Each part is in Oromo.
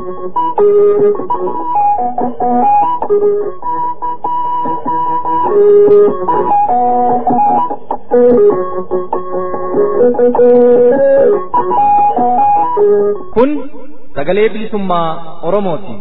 Kun sagalee bilisummaa Oromooti.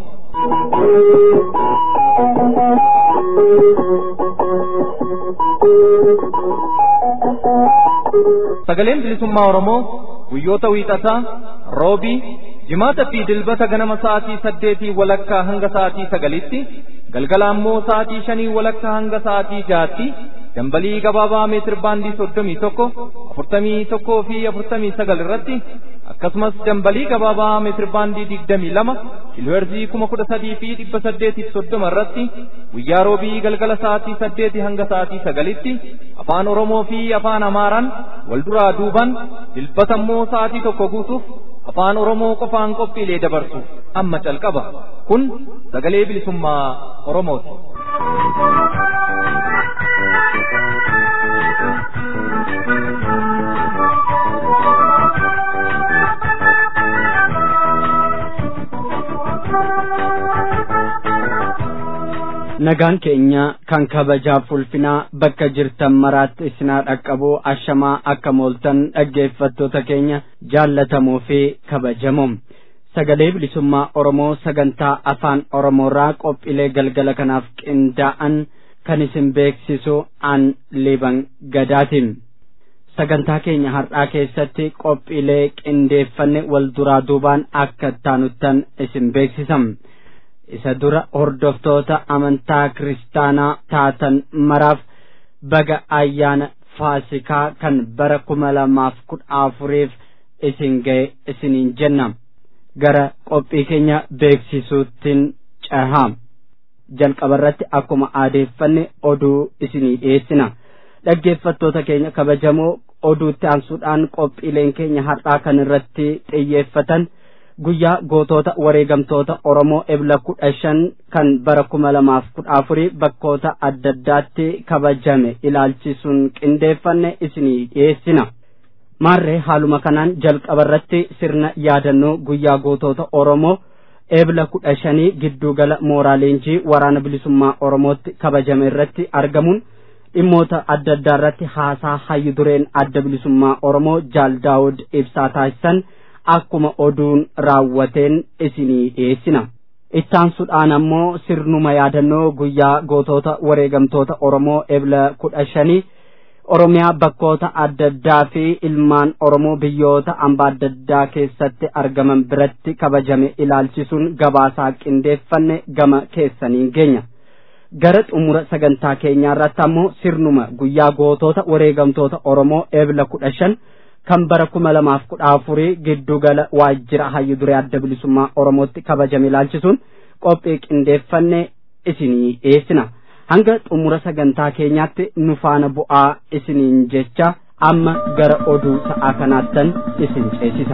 Sagaleen bilisummaa Oromoo guyyoota wiixataa, roobii, jimaata fi dilbata ganama sa'aatii saddeetii walakkaa hanga sa'aatii sagalitti, galgala ammoo sa'aatii shanii walakkaa hanga sa'aatii jaatti, dambalii gabaabaa meetir baandii soddomii tokko, afurtamii tokkoo fi afurtamii sagal irratti, akkasumas dambalii gabaabaa meetir baandii digdamii lama, kiilooherzii kuma kudha sadii fi dhibba saddeetiif soddoma irratti, guyyaa roobii galgala sa'aatii saddeetii hanga sa'aatii sagalitti, afaan Oromoo fi afaan Amaaraan wal duraa duuban dilbata immoo sa'aatii tokko guutuuf afaan Oromoo qofaan qophiilee dabarsu amma calqaba. Kun sagalee bilisummaa Oromooti. nagaan keenya kan kabajaaf ulfinaa bakka jirtan maraatti isinaa dhaqqabuu ashamaa akka mooltan dhaggeeffattoota keenya jaallatamoo fi kabajamoo sagalee bilisummaa oromoo sagantaa afaan oromoorraa qophiilee galgala kanaaf qindaa'an kan isin beeksisu an liban gadaatiin sagantaa keenya har'aa keessatti qophiilee qindeeffanne wal duraa duubaan akka taanuttan isin beeksisam. isa dura hordoftoota amantaa kiristaanaa taatan maraaf baga ayyaana faasikaa kan bara kuma lamaaf kudha afuriif isin ga'e isiniin jenna gara qophii keenya beeksisuuttiin cahaa jalqabarratti akkuma aadeeffanne oduu isinii dhiyeessina dhaggeeffattoota keenya kabajamoo oduutti aansuudhaan qophiileen keenya har'aa kan irratti xiyyeeffatan guyyaa gootota wareegamtoota Oromoo ebla kudha shan kan bara kuma lamaaf kudha afurii bakkoota adda addaatti kabajame ilaalchisuun qindeeffanne isinii dhiyeessina. Maarree haaluma kanaan jalqabarratti sirna yaadannoo guyyaa gootota Oromoo ebla kudha shanii giddugala mooraa leenjii waraana bilisummaa Oromootti kabajame irratti argamuun dhimmoota adda addaa irratti haasaa hayyu dureen adda bilisummaa Oromoo Jaal Daawud ibsaa taasisan. akkuma oduun raawwateen isinii dhiyeessina. Ittaansuudhaan ammoo sirnuma yaadannoo guyyaa gootota wareegamtoota Oromoo ebla kudha shanii Oromiyaa bakkoota adda addaa fi ilmaan Oromoo biyyoota hambaa adda addaa keessatti argaman biratti kabajame ilaalchisuun gabaasaa qindeeffanne gama keessaniin geenya. Gara xumura sagantaa keenyaa irratti ammoo sirnuma guyyaa gootota wareegamtoota Oromoo ebla kudha shan kan bara kuma lamaaf kudha afurii giddugala waajjira hayyu duree adda bilisummaa oromootti kabajame ilaalchisuun qophii qindeeffanne isinii dhiyeessina hanga xumura sagantaa keenyaatti nu faana bu'aa isiniin jecha amma gara oduu sa'aa kanaattan isin ceesisa.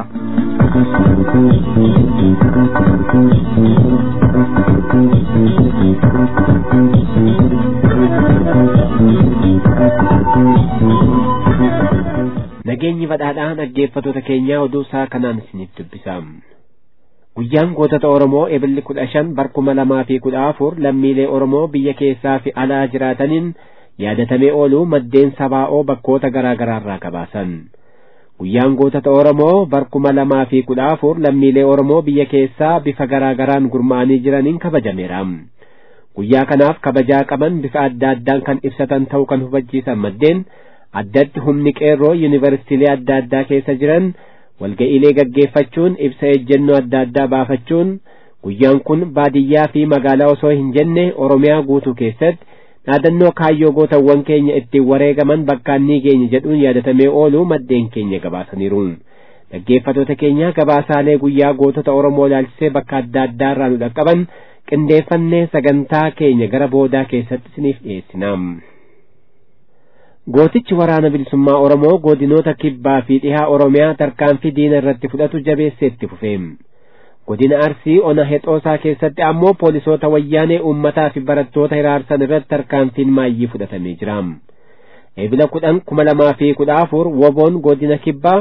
nageenyi badhaadhaa dhaggeeffatoota keenyaa oduu isaa kanaan isiniif dubbisa. Guyyaan gootota Oromoo ebilli kudha shan bara kuma lamaa fi kudha afur lammiilee Oromoo biyya keessaa fi alaa jiraataniin yaadatamee ooluu maddeen sabaa'oo bakkoota garaa garaarraa gabaasan. Guyyaan gootota Oromoo bara kuma lamaa fi kudha afur lammiilee Oromoo biyya keessaa bifa garaa garaan gurmaa'anii jiraniin kabajameera. Guyyaa kanaaf kabajaa qaban bifa adda addaan kan ibsatan ta'uu kan hubachiisan maddeen addatti humni qeerroo yuunivarsiitiilee adda addaa keessa jiran walga'iilee gaggeeffachuun ibsa ejjennoo adda addaa baafachuun guyyaan kun baadiyyaa fi magaalaa osoo hin jenne oromiyaa guutuu keessatti dhaadannoo kaayyoo gootawwan keenya ittiin wareegaman bakkaan ni geenya jedhuun yaadatamee ooluu maddeen keenya gabaasaniiru. Dhaggeeffatoota keenya gabaasaalee guyyaa gootota Oromoo ilaalchisee bakka adda addaa irraa nu dhaqqaban qindeeffannee sagantaa keenya gara boodaa keessatti isiniif dhiyeessina. Gootichi waraana bilisummaa Oromoo godinoota kibbaa fi dhihaa Oromiyaa tarkaanfii diina irratti fudhatu jabeessee itti fufe. Godina Arsii ona hexoosaa keessatti ammoo poolisoota wayyaanee uummataa fi barattoota hiraarsan irratti tarkaanfiin maayyii fudhatamee jira. Eebila kudhan kuma lamaa fi kudha afur woboon godina kibbaa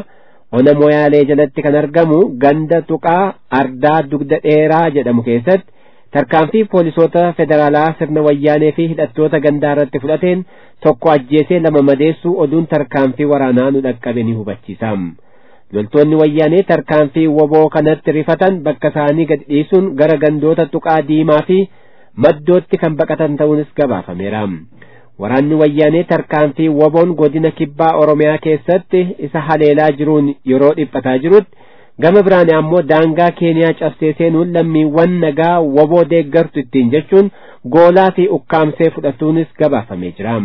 ona moyaalee jalatti kan argamu ganda tuqaa ardaa dugda dheeraa jedhamu keessatti tarkaanfii poolisoota federaalaa sirna wayyaanee fi hidhattoota gandaa irratti fudhateen tokko ajjeesee lama madeessuu oduun tarkaanfii waraanaa nu dhaqqabe ni hubachiisa loltoonni wayyaanee tarkaanfii woboo kanatti rifatan bakka isaanii gad dhiisuun gara gandoota tuqaa diimaa fi maddootti kan baqatan ta'uunis gabaafameera waraanni wayyaanee tarkaanfii woboon godina kibbaa oromiyaa keessatti isa haleelaa jiruun yeroo dhiphataa jirutti gama biraan ammoo daangaa keeniyaa cabsee seenuun lammiiwwan nagaa woboo deeggartu ittiin jechuun goolaa fi ukkaamsee fudhatuunis gabaafamee jira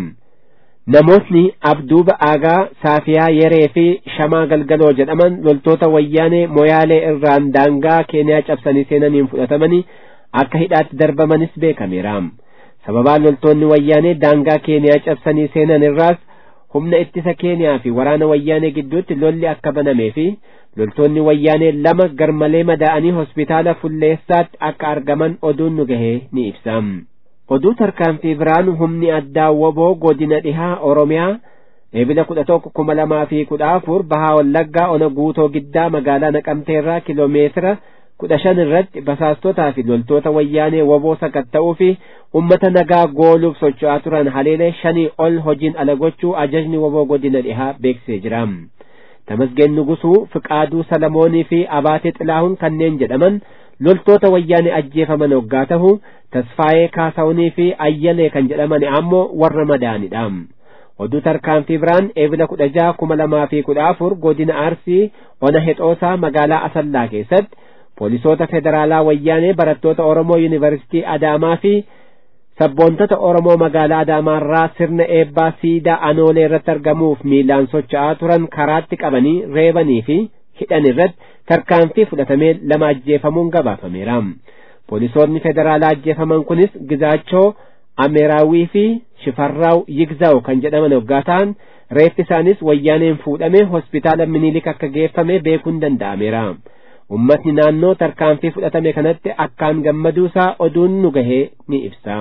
namootni abduuba aagaa saafiyaa yeree fi shamaa galgaloo jedhaman loltoota wayyaanee moyaalee irraan daangaa keeniyaa cabsanii seenaniin fudhatamanii akka hidhaatti darbamanis beekameera sababaa loltoonni wayyaanee daangaa keeniyaa cabsanii seenan irraas humna ittisa keeniyaa fi waraana wayyaanee gidduutti lolli akka banamee fi loltoonni wayyaanee lama garmalee madaa'anii hospitaala fulleessaatti akka argaman oduun nu gahee ni ibsa oduu tarkaanfii biraan humni addaa woboo godina dhihaa oromiyaa eebila kudha tokko kuma lamaa fi kudha afur bahaa wallaggaa ona guutoo giddaa magaalaa naqamteerraa kiloomeetira kudha shan irratti basaastotaa fi loltoota wayyaanee woboo sakatta'uu fi ummata nagaa gooluuf socho'aa turan haleelee shanii ol hojiin ala gochuu ajajni woboo godina dhihaa beeksisee jira tamasgeen nugusuu fiqaaduu salamoonii fi abaatee xilaahun kanneen jedhaman loltoota wayyaanee ajjeefaman hoggaa tahu tasfaayee kaasaunii fi ayyalee kan jedhaman ammoo warra madaanidha oduu tarkaanfii biraan eebila kudha jaha kuma lamaa fi kudha afur godina arsii ona hexoosaa magaalaa asallaa keessatti poolisoota federaalaa wayyaanee barattoota oromoo yuunivarsitii adaamaa fi sabboontota oromoo magaalaa adaamaarraa sirna eebbaa siidaa anoolee irratti argamuuf miilaan socho'aa turan karaatti qabanii reebanii fi hidhan irratti tarkaanfii fudhatamee lama ajjeefamuun gabaafameera poolisoonni federaalaa ajjeefaman kunis gizaachoo ameeraawii fi shifarraaw yigzaaw kan jedhaman hoggaa ta'an reeffi isaanis wayyaaneen fuudhame hospitaala minilik akka geeffame beekuun danda'ameera ummatni naannoo tarkaanfii fudhatame kanatti akkaan gammaduusaa oduun nu gahee ni ibsa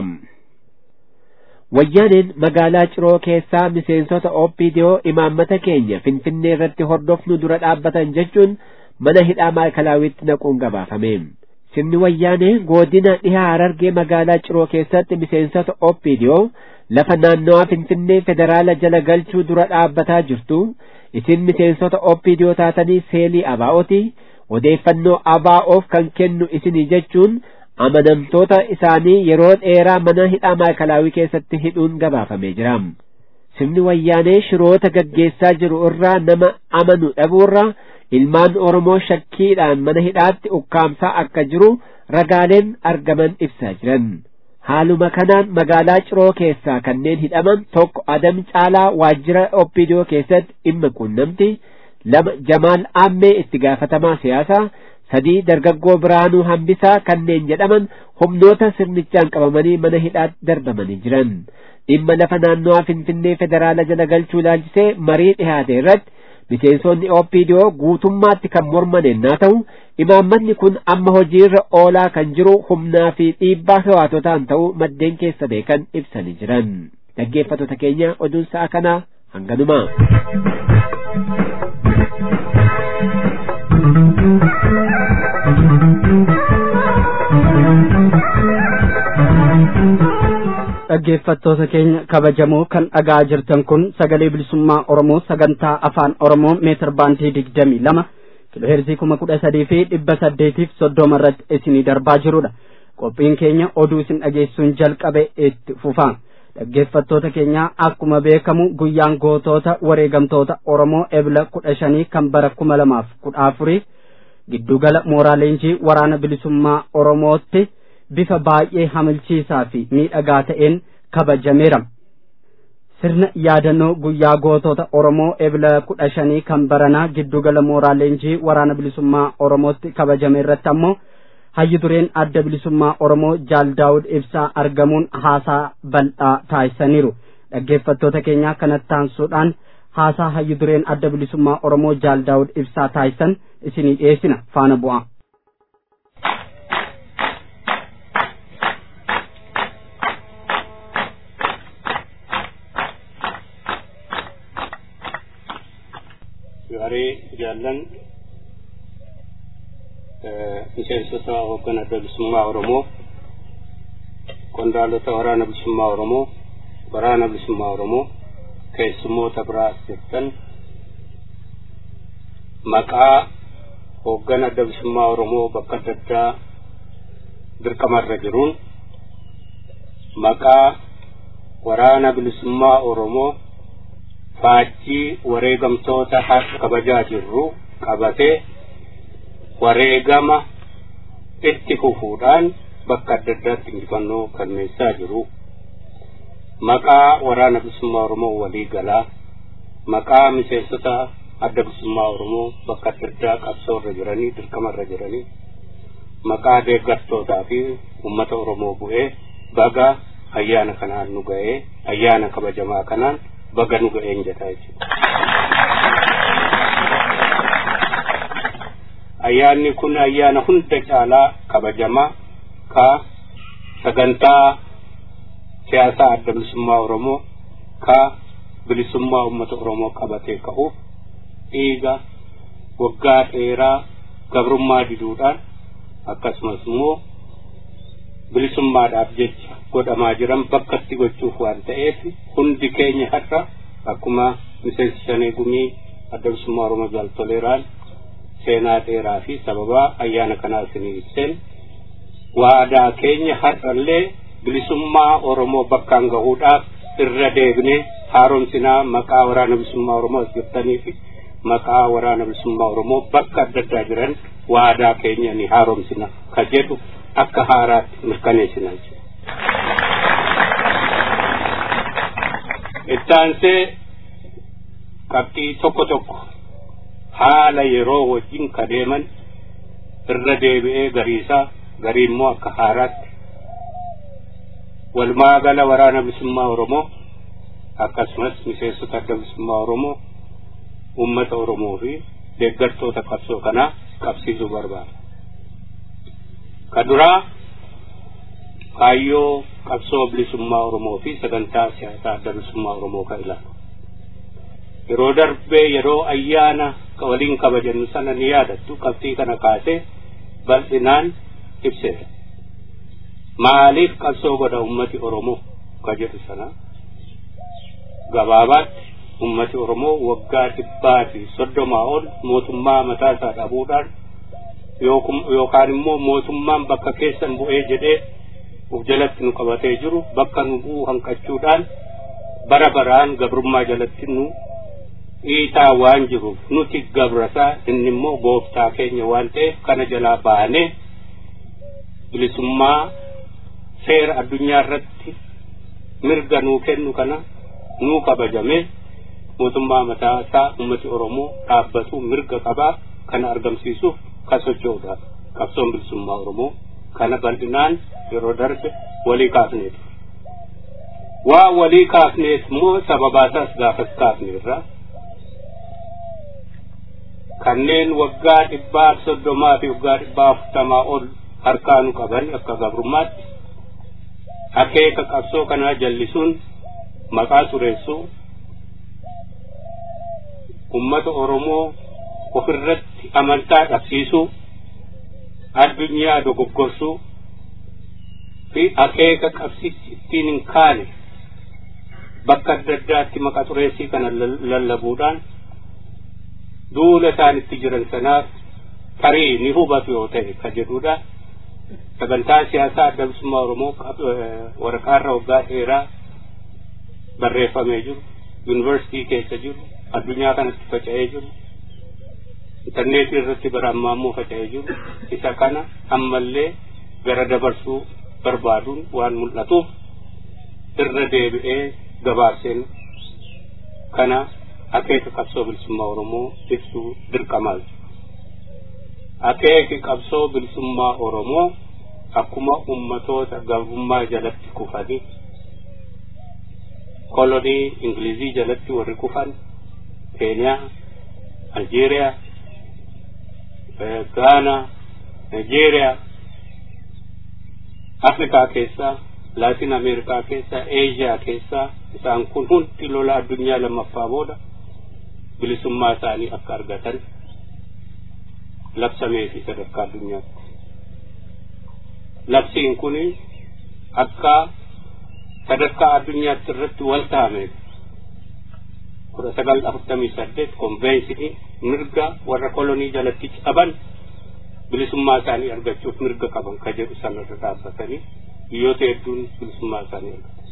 wayyaaneen magaalaa ciroo keessaa miseensota ooppiidiyoo imaammata keenya finfinnee irratti hordofnu dura dhaabbatan jechuun mana hidhaa maayikilaawitti naquun gabaafame sirni wayyaanee godina dhihaa harargee magaalaa ciroo keessatti miseensota ooppiidiyoo lafa naannawaa finfinnee federaala jala galchuu dura dhaabbataa jirtu isin miseensota ooppiidiyoo taatanii seelii abaa'ooti odeeffannoo abaa'oof kan kennu isinii jechuun amanamtoota isaanii yeroo dheeraa mana hidhaa maayikalaawii keessatti hidhuun gabaafamee jira sirni wayyaanee shiroota gaggeessaa jiru irraa nama amanu dhabuurraa ilmaan oromoo shakkiidhaan mana hidhaatti ukkaamsaa akka jiru ragaaleen argaman ibsaa jiran haaluma kanaan magaalaa ciroo keessaa kanneen hidhaman tokko adam caalaa waajjira oppidiyoo keessatti dhimma quunnamti lama jamaal aammee itti gaafatamaa siyaasaa sadii dargaggoo biraanuu hambisaa kanneen jedhaman humnoota sirnichaan qabamanii mana hidhaatti darbamanii jiran dhimma lafa naannawaa finfinnee federaala jala galchuu ilaalchisee marii dhihaate irratti miseensonni oopidiyoo guutummaatti kan morman ennaa ta'u imaammanni kun amma hojiirra oolaa kan jiru humnaa fi dhiibbaa hawaatotaan ta'uu maddeen keessa beekan ibsanii jiran dhaggeeffattoota keenya oduun sa'a kanaa hanganuma. dhaggeeffattoota keenya kabajamoo kan dhagaa jirtan kun sagalee bilisummaa oromoo sagantaa afaan oromoo meetir baandii digdamii lama kiloheerzii kuma kudha sadii fi dhibba saddeetiif soddoma irratti isinii darbaa jirudha qophiin keenya oduu isin dhageessuun jalqabe itti fufaa dhaggeeffattoota keenya akkuma beekamu guyyaan gootota wareegamtoota oromoo ebla kudha shanii kan bara kuma lamaaf kudha afurii giddugala mooraa leenjii waraana bilisummaa oromootti bifa baay'ee hamilchiisaa fi miidhagaa ta'een kabajameera. Sirna yaadannoo guyyaa gootota Oromoo ebla kudha shanii kan baranaa giddugala mooraa leenjii waraana bilisummaa Oromootti kabajame irratti ammoo hayyu dureen adda bilisummaa Oromoo Jaal Daawud Ibsaa argamuun haasaa bal'aa taasisaniiru. Dhaggeeffattoota keenyaa kanatti aansuudhaan haasaa hayyu dureen adda bilisummaa Oromoo Jaal Daawud Ibsaa taasisan isinii dhiyeessina faana bu'aa. maree jaallan miseensota hoogganaa adda bilisummaa Oromoo qondaalota waraana bilisummaa Oromoo waraana bilisummaa Oromoo keessummoota biraas jettan maqaa hoogganaa adda bilisummaa Oromoo bakka adda addaa dirqamarra jiruun maqaa waraana bilisummaa Oromoo faajjii wareegamtoota har'a kabajaa jirru qabatee wareegama itti fufuudhaan bakka adda addaatti injifannoo galmeessaa jiru. Maqaa waraana bilisummaa Oromoo walii galaa maqaa miseensota adda bilisummaa Oromoo bakka adda addaa qabsoorra jiranii dirqamarra jiranii maqaa deeggartootaa fi uummata Oromoo bu'ee baga ayyaana kanaan nu ga'ee ayyaana kabajamaa kanaan baga nu ga'een jedhaa jechuudha. Ayyaanni kun ayyaana hunda caalaa kabajamaa ka sagantaa siyaasaa adda bilisummaa Oromoo ka bilisummaa uummata Oromoo qabatee ka'uuf dhiiga waggaa dheeraa gabrummaa diduudhaan akkasumas immoo bilisummaadhaaf jecha godhamaa jiran bakkatti gochuuf waan ta'eef hundi keenya har'a akkuma miseensi shanee gumii adda bilisummaa Oromoo jaaltoleeraan seenaa dheeraa fi sababaa ayyaana kanaa isinii ibseen waadaa keenya har'allee bilisummaa Oromoo bakkaan gahuudhaaf irra deebinee haaromsinaa maqaa waraana bilisummaa Oromoo as jirtanii fi maqaa waraana bilisummaa Oromoo bakka adda addaa jiran waadaa keenya ni haaromsina ka jedhu akka haaraatti mirkaneessina jechuudha. Ittaansee qabxii tokko tokko haala yeroo wajjin ka deeman irra deebi'ee gariisaa garii immoo akka haaraatti walumaa gala waraana bilisummaa Oromoo akkasumas miseensota adda bilisummaa Oromoo uummata Oromoo fi deeggartoota qabsoo kanaa qabsiisuu barbaada. Ka duraa kaayyoo qabsoo bilisummaa Oromoo fi sagantaa siyaasaa adda bilisummaa Oromoo kan ilaalu. Yeroo darbee yeroo ayyaana waliin kabajannu sana ni yaadattu qabxii kana kaasee bal'inaan ibseera. Maaliif qabsoo godha ummati Oromoo ka jedhu sana gabaabaatti ummati Oromoo waggaa dhibbaa fi soddomaa ol mootummaa mataa isaa dhabuudhaan yookaan immoo mootummaan bakka keessan bu'ee jedhee uf jalatti nu qabatee jiru bakka nu bu'u hanqachuudhaan bara baraan gabrummaa jalatti nu dhiitaa waan jiruuf nuti gabrasaa inni immoo gooftaa keenya waan ta'eef kana jalaa baanee bilisummaa seera addunyaa irratti mirga nuu kennu kana nuu kabajame mootummaa mataa isaa ummati Oromoo dhaabbatu mirga qabaa kana argamsiisuuf kan socho'udha. Qabsoon bilisummaa Oromoo kana bal'inaan yeroo darbe walii kaafneetu. Waa walii kaafneef immoo sababaasaas gaafas kaafneerra. Kanneen waggaa dhibbaa soddomaa fi waggaa dhibbaa afurtamaa ol harkaa nu qaban akka gabrummaatti akeeka qabsoo kanaa jallisuun maqaa xureessuu ummata Oromoo ofirratti amantaa dhabsiisuu addunyaa dogoggorsuu fi akeeka qabsichi ittiin hin kaane bakka adda addaatti maqaa xureessii kana lallabuudhaan duula isaan itti jiran sanaaf tarii ni hubatu yoo ta'e ka jedhudha. Sagantaa siyaasaa adda bilisummaa Oromoo waraqaarra waggaa dheeraa barreeffamee jiru, yuunivarsiitii keessa jiru, addunyaa kanatti faca'ee jiru, intarneetii irratti bara ammaa immoo faca'ee jiru, isa kana ammallee gara dabarsuu barbaaduun waan mul'atuuf irra deebi'ee gabaabseen kana akeeka qabsoo bilisummaa Oromoo ibsuu dirqamaa akeeki qabsoo bilisummaa Oromoo akkuma ummatoota gabrummaa jalatti kufanii kolonii Ingilizii jalatti warri kufan Keeniyaa, Aljeeriyaa, Gaanaa, Nigeeriyaa, Afrikaa keessaa, Laatin Ameerikaa keessaa, Eeshiyaa keessaa isaan kun hundi lola addunyaa lammaffaa booda bilisummaa isaanii akka argatan labsamee fi sadarkaa addunyaatti. Labsiin kun akka sadarkaa addunyaatti irratti wal taa'ameef kudha sagal afurtamii saddeet konveensinii mirga warra kolonii jalatti qaban bilisummaa isaanii argachuuf mirga qaban ka jedhu sanarra dhaabbatanii biyyoota hedduun bilisummaa isaanii argatan.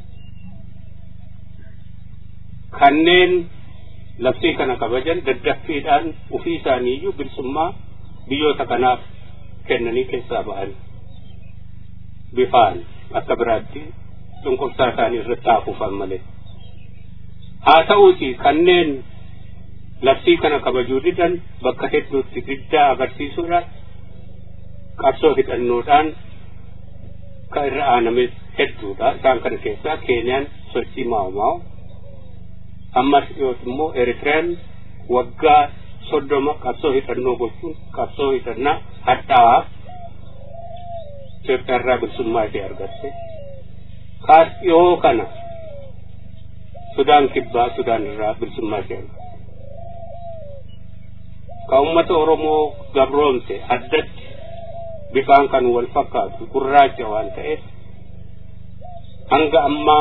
Kanneen labsii kana kabajan daddaffiidhaan ufii isaaniiyyuu bilisummaa biyyoota kanaaf kennanii keessaa ba'an bifaan akka biraatti cunqursaa isaanii irratti haafuufan malee. Haa ta'uuti kanneen labsii kana kabajuu didan bakka hedduutti diddaa agarsiisuudhaan qabsoo hidhannoodhaan kan irra aanames hedduudha. Isaan kana keessaa Keeniyaan sochii maa'umaa'u ammas dhiyooti immoo Eritiriyaan waggaa soddoma qabsoo hidhannoo gochuun qabsoo hidhannaa hadhaa'aaf Itoophiyaa irraa bilisummaa ishee argatte. Kaas dhiyoo kana Sudaan kibbaa Sudaan irraa bilisummaa ishee argatte. Ka uummata Oromoo gabroomte addatti bifaan kan wal fakkaatu gurraacha waan ta'eef hanga ammaa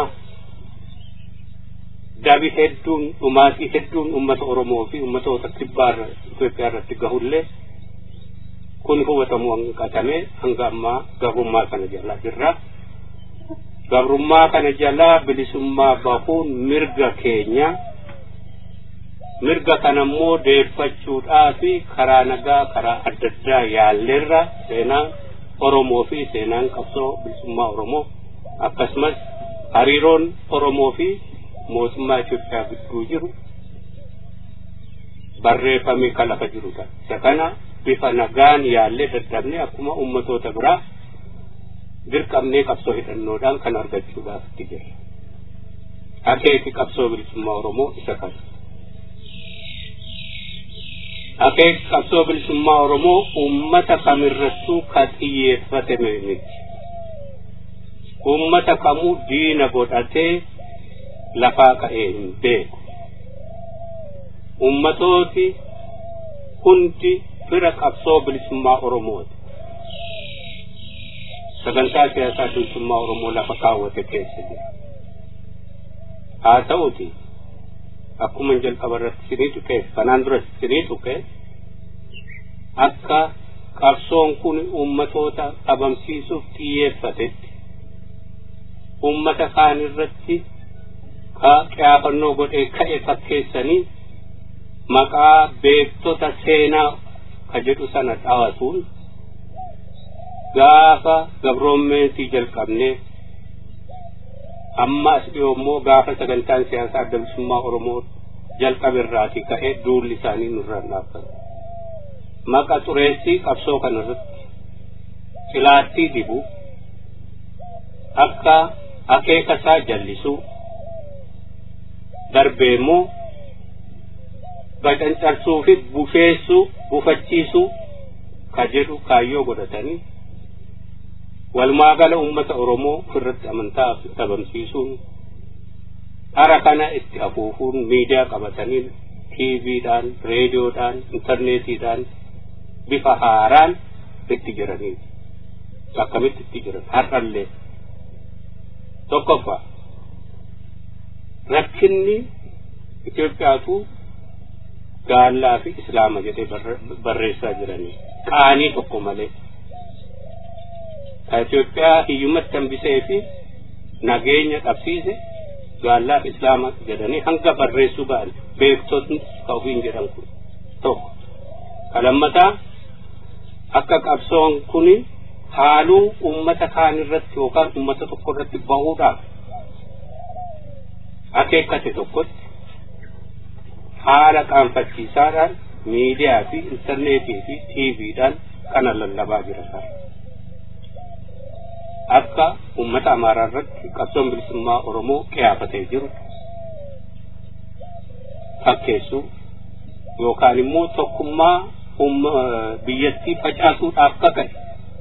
dabi hedduun dhumaatii hedduun uummata Oromoo fi uummatoota kibbaa Itoophiyaa irratti gahullee kun hubatamuu hanqatamee hanga ammaa gabrummaa kana jalaa jirra. Gabrummaa kana jalaa bilisummaa bahuun mirga keenya mirga kanammoo deeffachuudhaa fi karaa nagaa karaa adda addaa yaalleerra seenaan Oromoo fi seenaan qabsoo bilisummaa Oromoo akkasumas hariiroon Oromoo fi mootummaa Itoophiyaa gidduu jiru barreeffamee kan lafa jirudha. Isa kana bifa nagaan yaallee daddabnee akkuma ummatoota biraa dirqamnee qabsoo hidhannoodhaan kan argachuudhaaf itti jirra. Akeeki qabsoo bilisummaa Oromoo isa kana. Akeeki qabsoo bilisummaa Oromoo uummata kamirrattuu kan xiyyeeffatame miti. Uummata kamuu diina godhatee lafaa ka'ee hin beeku. Uummatooti hundi fira qabsoo bilisummaa Oromooti. Sagantaa siyaasaa bilisummaa Oromoo lafa kaawwate keessa jira. Haa ta'uti akkuma jalqaba irratti sinii tuqee kanaan dura sinii tuqee akka qabsoon kun uummatoota dhabamsiisuuf xiyyeeffatetti uummata kaan irratti qiyaafannoo godhee ka'e fakkeessanii maqaa beektota seenaa ka jedhu sana dhawatuun gaafa gabroommeentii jalqabnee amma as dhiyoo immoo gaafa sagantaan siyaasaa adda bilisummaa Oromoo jalqabe irraatii ka'ee duulli isaanii nurraan dhaabbata. Maqa xureessii qabsoo kana irratti cilaattii dibu akka akeeka isaa jallisuu darbee immoo bacancarsuu fi bufeessuu bufachiisuu ka jedhu kaayyoo godhatanii walumaa gala uummata Oromoo ofirratti amantaa dhabamsiisuun dhara kana itti afuufuun miidiyaa qabatanii tiiviidhaan reediyoodhaan intarneetiidhaan bifa haaraan itti jiranii akkamitti itti jiran har'allee tokkoffaa rakkinni Itoophiyaatu gaallaa fi islaama jedhee barreessaa jiranii qaanii tokko malee ka Itoophiyaa hiyyumatti hambisee fi nageenya dhabsiise gaallaa fi islaama jedhanii hanga barreessuu ba'an beektotni ka ofiin jedhan kun tokko ka lammataa akka qabsoon kuni haaluu ummata kaan irratti yookaan ummata tokko irratti bahuudhaaf akeekkate tokkotti haala qaanfachiisaadhaan miidiyaa fi intarneetii fi tiiviidhaan kana lallabaa jira sana. Akka uummata amaaraa irratti qabsoon bilisummaa Oromoo qiyaafatee jiru fakkeessuu yookaan immoo tokkummaa biyyattii facaasuudhaaf kaka'e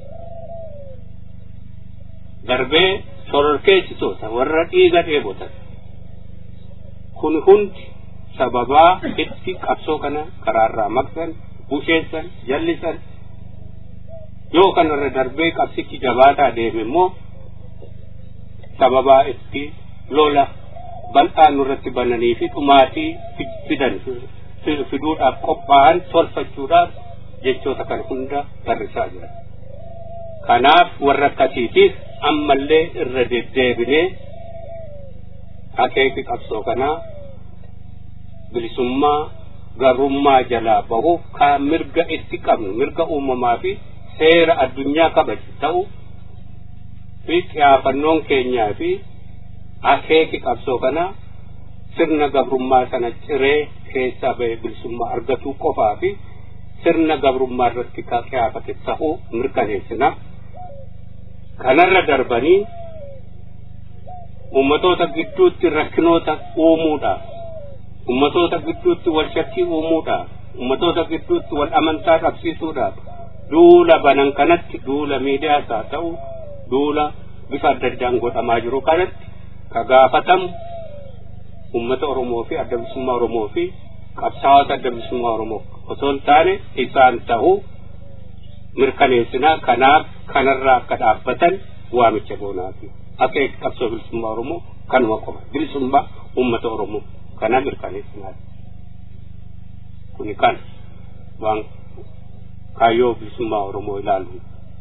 darbee sororkeessitoota warra dhiiga dheebotan kun hundi sababaa itti qabsoo kana karaarraa maqsan busheessan jallisan yoo kanarra darbee qabsichi jabaataa deeme immoo sababaa itti lola bal'aa nurratti bananii fi dhumaatii fidan fiduudhaaf qophaa'an tolfachuudhaaf jechoota kan hunda barrisaa jira. Kanaaf warra akkasiitiif ammallee irra deddeebinee akeeki qabsoo kanaa bilisummaa garummaa jalaa bahuuf kan mirga itti qabnu mirga uumamaa fi seera addunyaa kabaju ta'u fi xiyaafannoon keenyaa fi akeeki qabsoo kanaa sirna gabrummaa sana ciree keessaa ba'e bilisummaa argatuu qofaa fi sirna gabrummaa irratti kan xiyaafate ta'uu mirkaneessina. Kanarra darbanii ummatoota gidduutti rakkinoota uumuudhaaf ummatoota gidduutti wal shakkii uumuudhaaf ummatoota gidduutti wal amantaa qabsiisuudhaaf duula banan kanatti duula miidiyaas haa ta'u duula bifa adda addaan godhamaa jiru kanatti ka gaafatamu ummata Oromoo fi adda bilisummaa Oromoo fi qabsaa'ota adda bilisummaa Oromoo osoo hin taane isaan ta'uu mirkaneessinaa kanaaf kanarraa akka dhaabbatan waamicha goonaati. Akeeki qabsoo bilisummaa Oromoo kanuma qofa bilisummaa ummata Oromoo kana mirkaneessinaati. Kuni kan waan kaayyoo bilisummaa Oromoo ilaalu.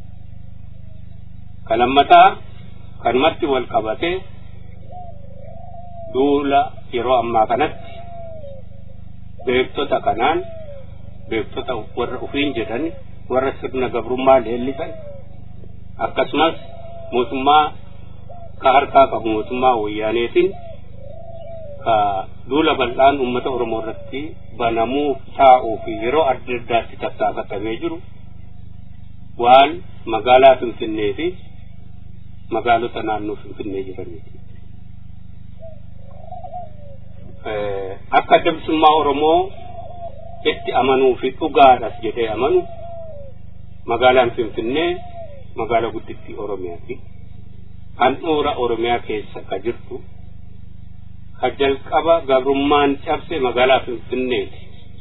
Kan lammataa kanumatti wal qabatee duula yeroo ammaa kanatti beektota kanaan beektota warra ufiin jedhan warra sirna gabrummaa leellisan akkasumas mootummaa ka harkaa qabu mootummaa wayyaaneetiin ka duula bal'aan uummata oromoo irratti banamuu taa'uu fi yeroo adda addaatti tattaafatamee jiru waan magaalaa finfinnee fi magaalota naannoo finfinnee jiraniiti. akka adda bilisummaa oromoo itti amanuu fi dhugaadhas jedhee amanu magaalaan finfinnee magaalaa guddittii oromiyaati handhuura oromiyaa keessa ka jirtu ka jalqaba gabrummaan cabse magaalaa finfinneeti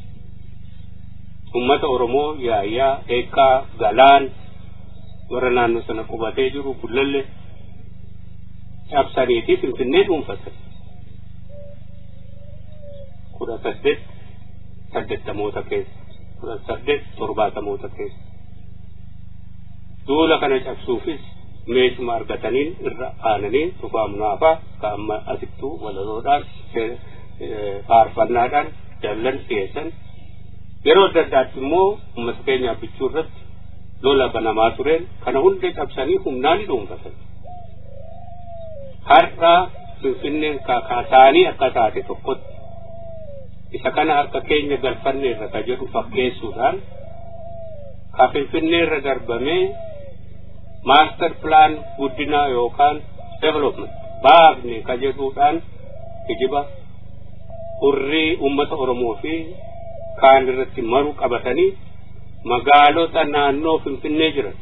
ummata oromoo yaayyaa eekkaa galaan warra naannoo sana qubatee jiru bullalle cabsaniiti finfinnee dhuunfatan kudha saddeet saddeettamoota keessa kudha saddeet torbaatamoota keessa duula kana cabsuufis meeshuma argataniin irra aananii tufaa munaafaa ka amma asittuu walaloodhaan faarfannaadhaan dallan dhiyeessan yeroo adda addaatti immoo ummata keenyaaf bichuu irratti lola banamaa tureen kana hunda cabsanii humnaan dhuunfatan har'a finfinneen kaasaanii akka taate tokkotti isa kana harka keenya galfanne irra ka jedhu fakkeessuudhaan ka finfinnee irra darbamee maaster pilaan guddinaa yookaan development baafne ka jedhuudhaan kijiba hurrii ummata oromoo fi kaan irratti maru qabatanii magaalota naannoo finfinnee jiran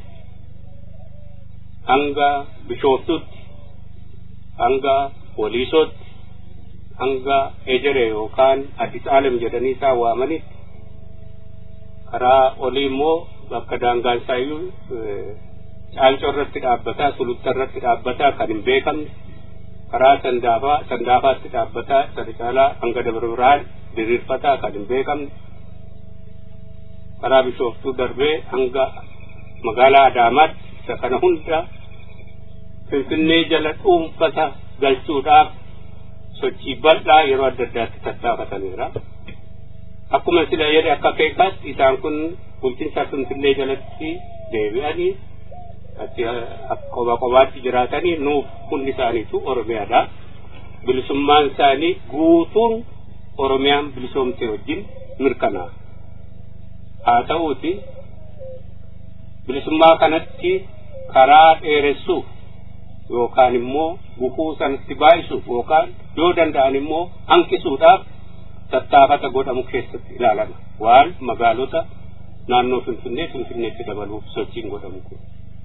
hanga bishooftutti hanga waliisootti hanga ejere yookaan addis aalem jedhanii isaa waamanitti karaa olii immoo bakka daangaan isaayyuu caancoo irratti dhaabbataa sulutta irratti dhaabbataa kan hin beekamne karaa sandaafaa sandaafaatti dhaabbataa sana caalaa hanga dabra biraan diriirfataa kan hin beekamne karaa bishooftuu darbee hanga magaalaa adaamaatti isa kana hunda finfinnee jala dhuunfata galchuudhaaf sochii bal'aa yeroo adda addaatti tattaafataniira. Akkuma sila jedhe akka keekaatti isaan kun bulchiinsa finfinnee jalatti deebi'anii atti qoba qobaatti jiraatanii nuuf hundi isaaniitu Oromiyaadha. Bilisummaan isaanii guutuun Oromiyaan bilisoomte wajjin mirkanaa. Haa ta'uuti bilisummaa kanatti karaa dheeressuuf yookaan immoo gufuu sanatti baay'isuuf yookaan yoo danda'an immoo hanqisuudhaaf tattaafata godhamu keessatti ilaalama waan magaalota naannoo finfinnee finfinneetti dabaluuf sochiin godhamu kun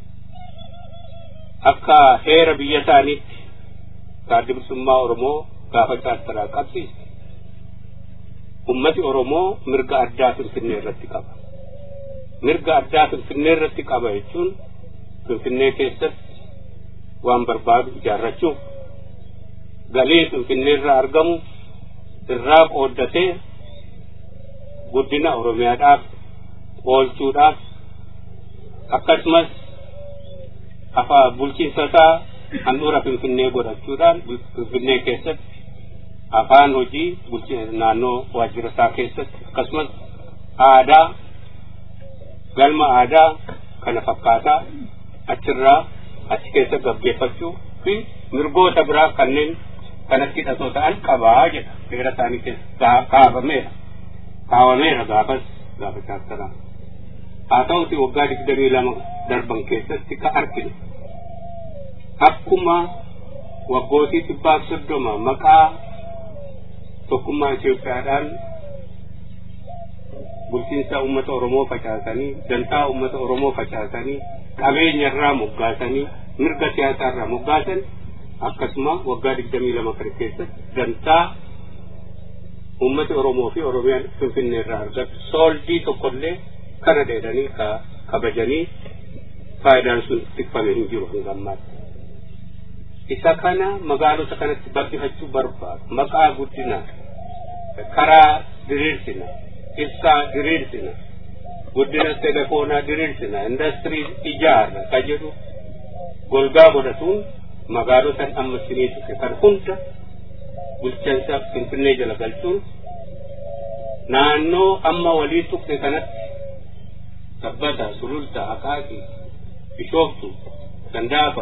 akka heera biyya isaaniitti gaaddi bilisummaa oromoo gaafa chaartaraa qabsiiste ummati Oromoo mirga addaa Finfinnee irratti qaba. Mirga addaa Finfinnee irratti qaba jechuun Finfinnee keessatti waan barbaadu ijaarrachuu galii Finfinnee irraa argamu irraa qooddatee guddina Oromiyaadhaaf oolchuudhaaf akkasumas afa bulchiinsa isaa handhuura Finfinnee godhachuudhaan Finfinnee keessatti afaan hojii naannoo waajjira isaa keessatti akkasumas aadaa galma aadaa kana fakkaataa achirraa achi keessa gaggeeffachuu fi mirgoota biraa kanneen kanatti hidhatoo ta'an qabaa jedha seera isaanii keessa kaafameera kaawameera gaafas gaafa chaartaraa haa ta'uti waggaa digdamii lama darban keessatti ka arginu akkuma waggootii dhibbaaf soddoma maqaa tokkummaa Itoophiyaadhaan bulchiinsa uummata Oromoo facaasanii dantaa uummata Oromoo facaasanii qabeenya irraa moggaasanii mirga siyaasaa irraa moggaasan akkasuma waggaa digdamii lama kana keessatti dantaa uummati Oromoo fi Oromiyaan Finfinnee irraa argatu sooldii tokkollee kana dheedanii kabajanii faayidaan sun tikfame hin jiru hanga ammaatti. Isa kana magaalota kanatti bal'ifachuu barbaadu maqaa guddinaa karaa diriirsina ibsaa diriirsina guddina telefoonaa diriirsina industirii ijaarra ka jedhu golgaa godhatuun magaalotan amma sinii tuqe kan hunda bulchiinsa finfinnee jala galchuun naannoo amma walii tuqe kanatti sabbata sululta akaakii bishooftu gandaafa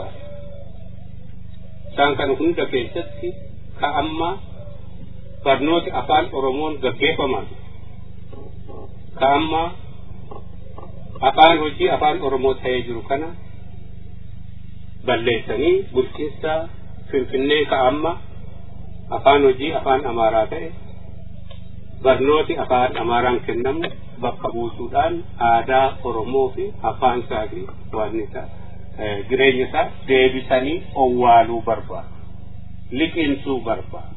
isaan kana hunda keessatti ka amma barnooti afaan oromoon gaggeeffaman ka amma afaan hojii afaan oromoo ta'ee jiru kana balleessanii bulchiinsa finfinnee ka amma afaan hojii afaan amaaraa ta'e barnooti afaan amaaraan kennamu bakka buusuudhaan aadaa oromoo fi afaan isaa fi waan isaa jireenya isaa deebisanii owwaaluu barbaadu liqinsuu barbaadu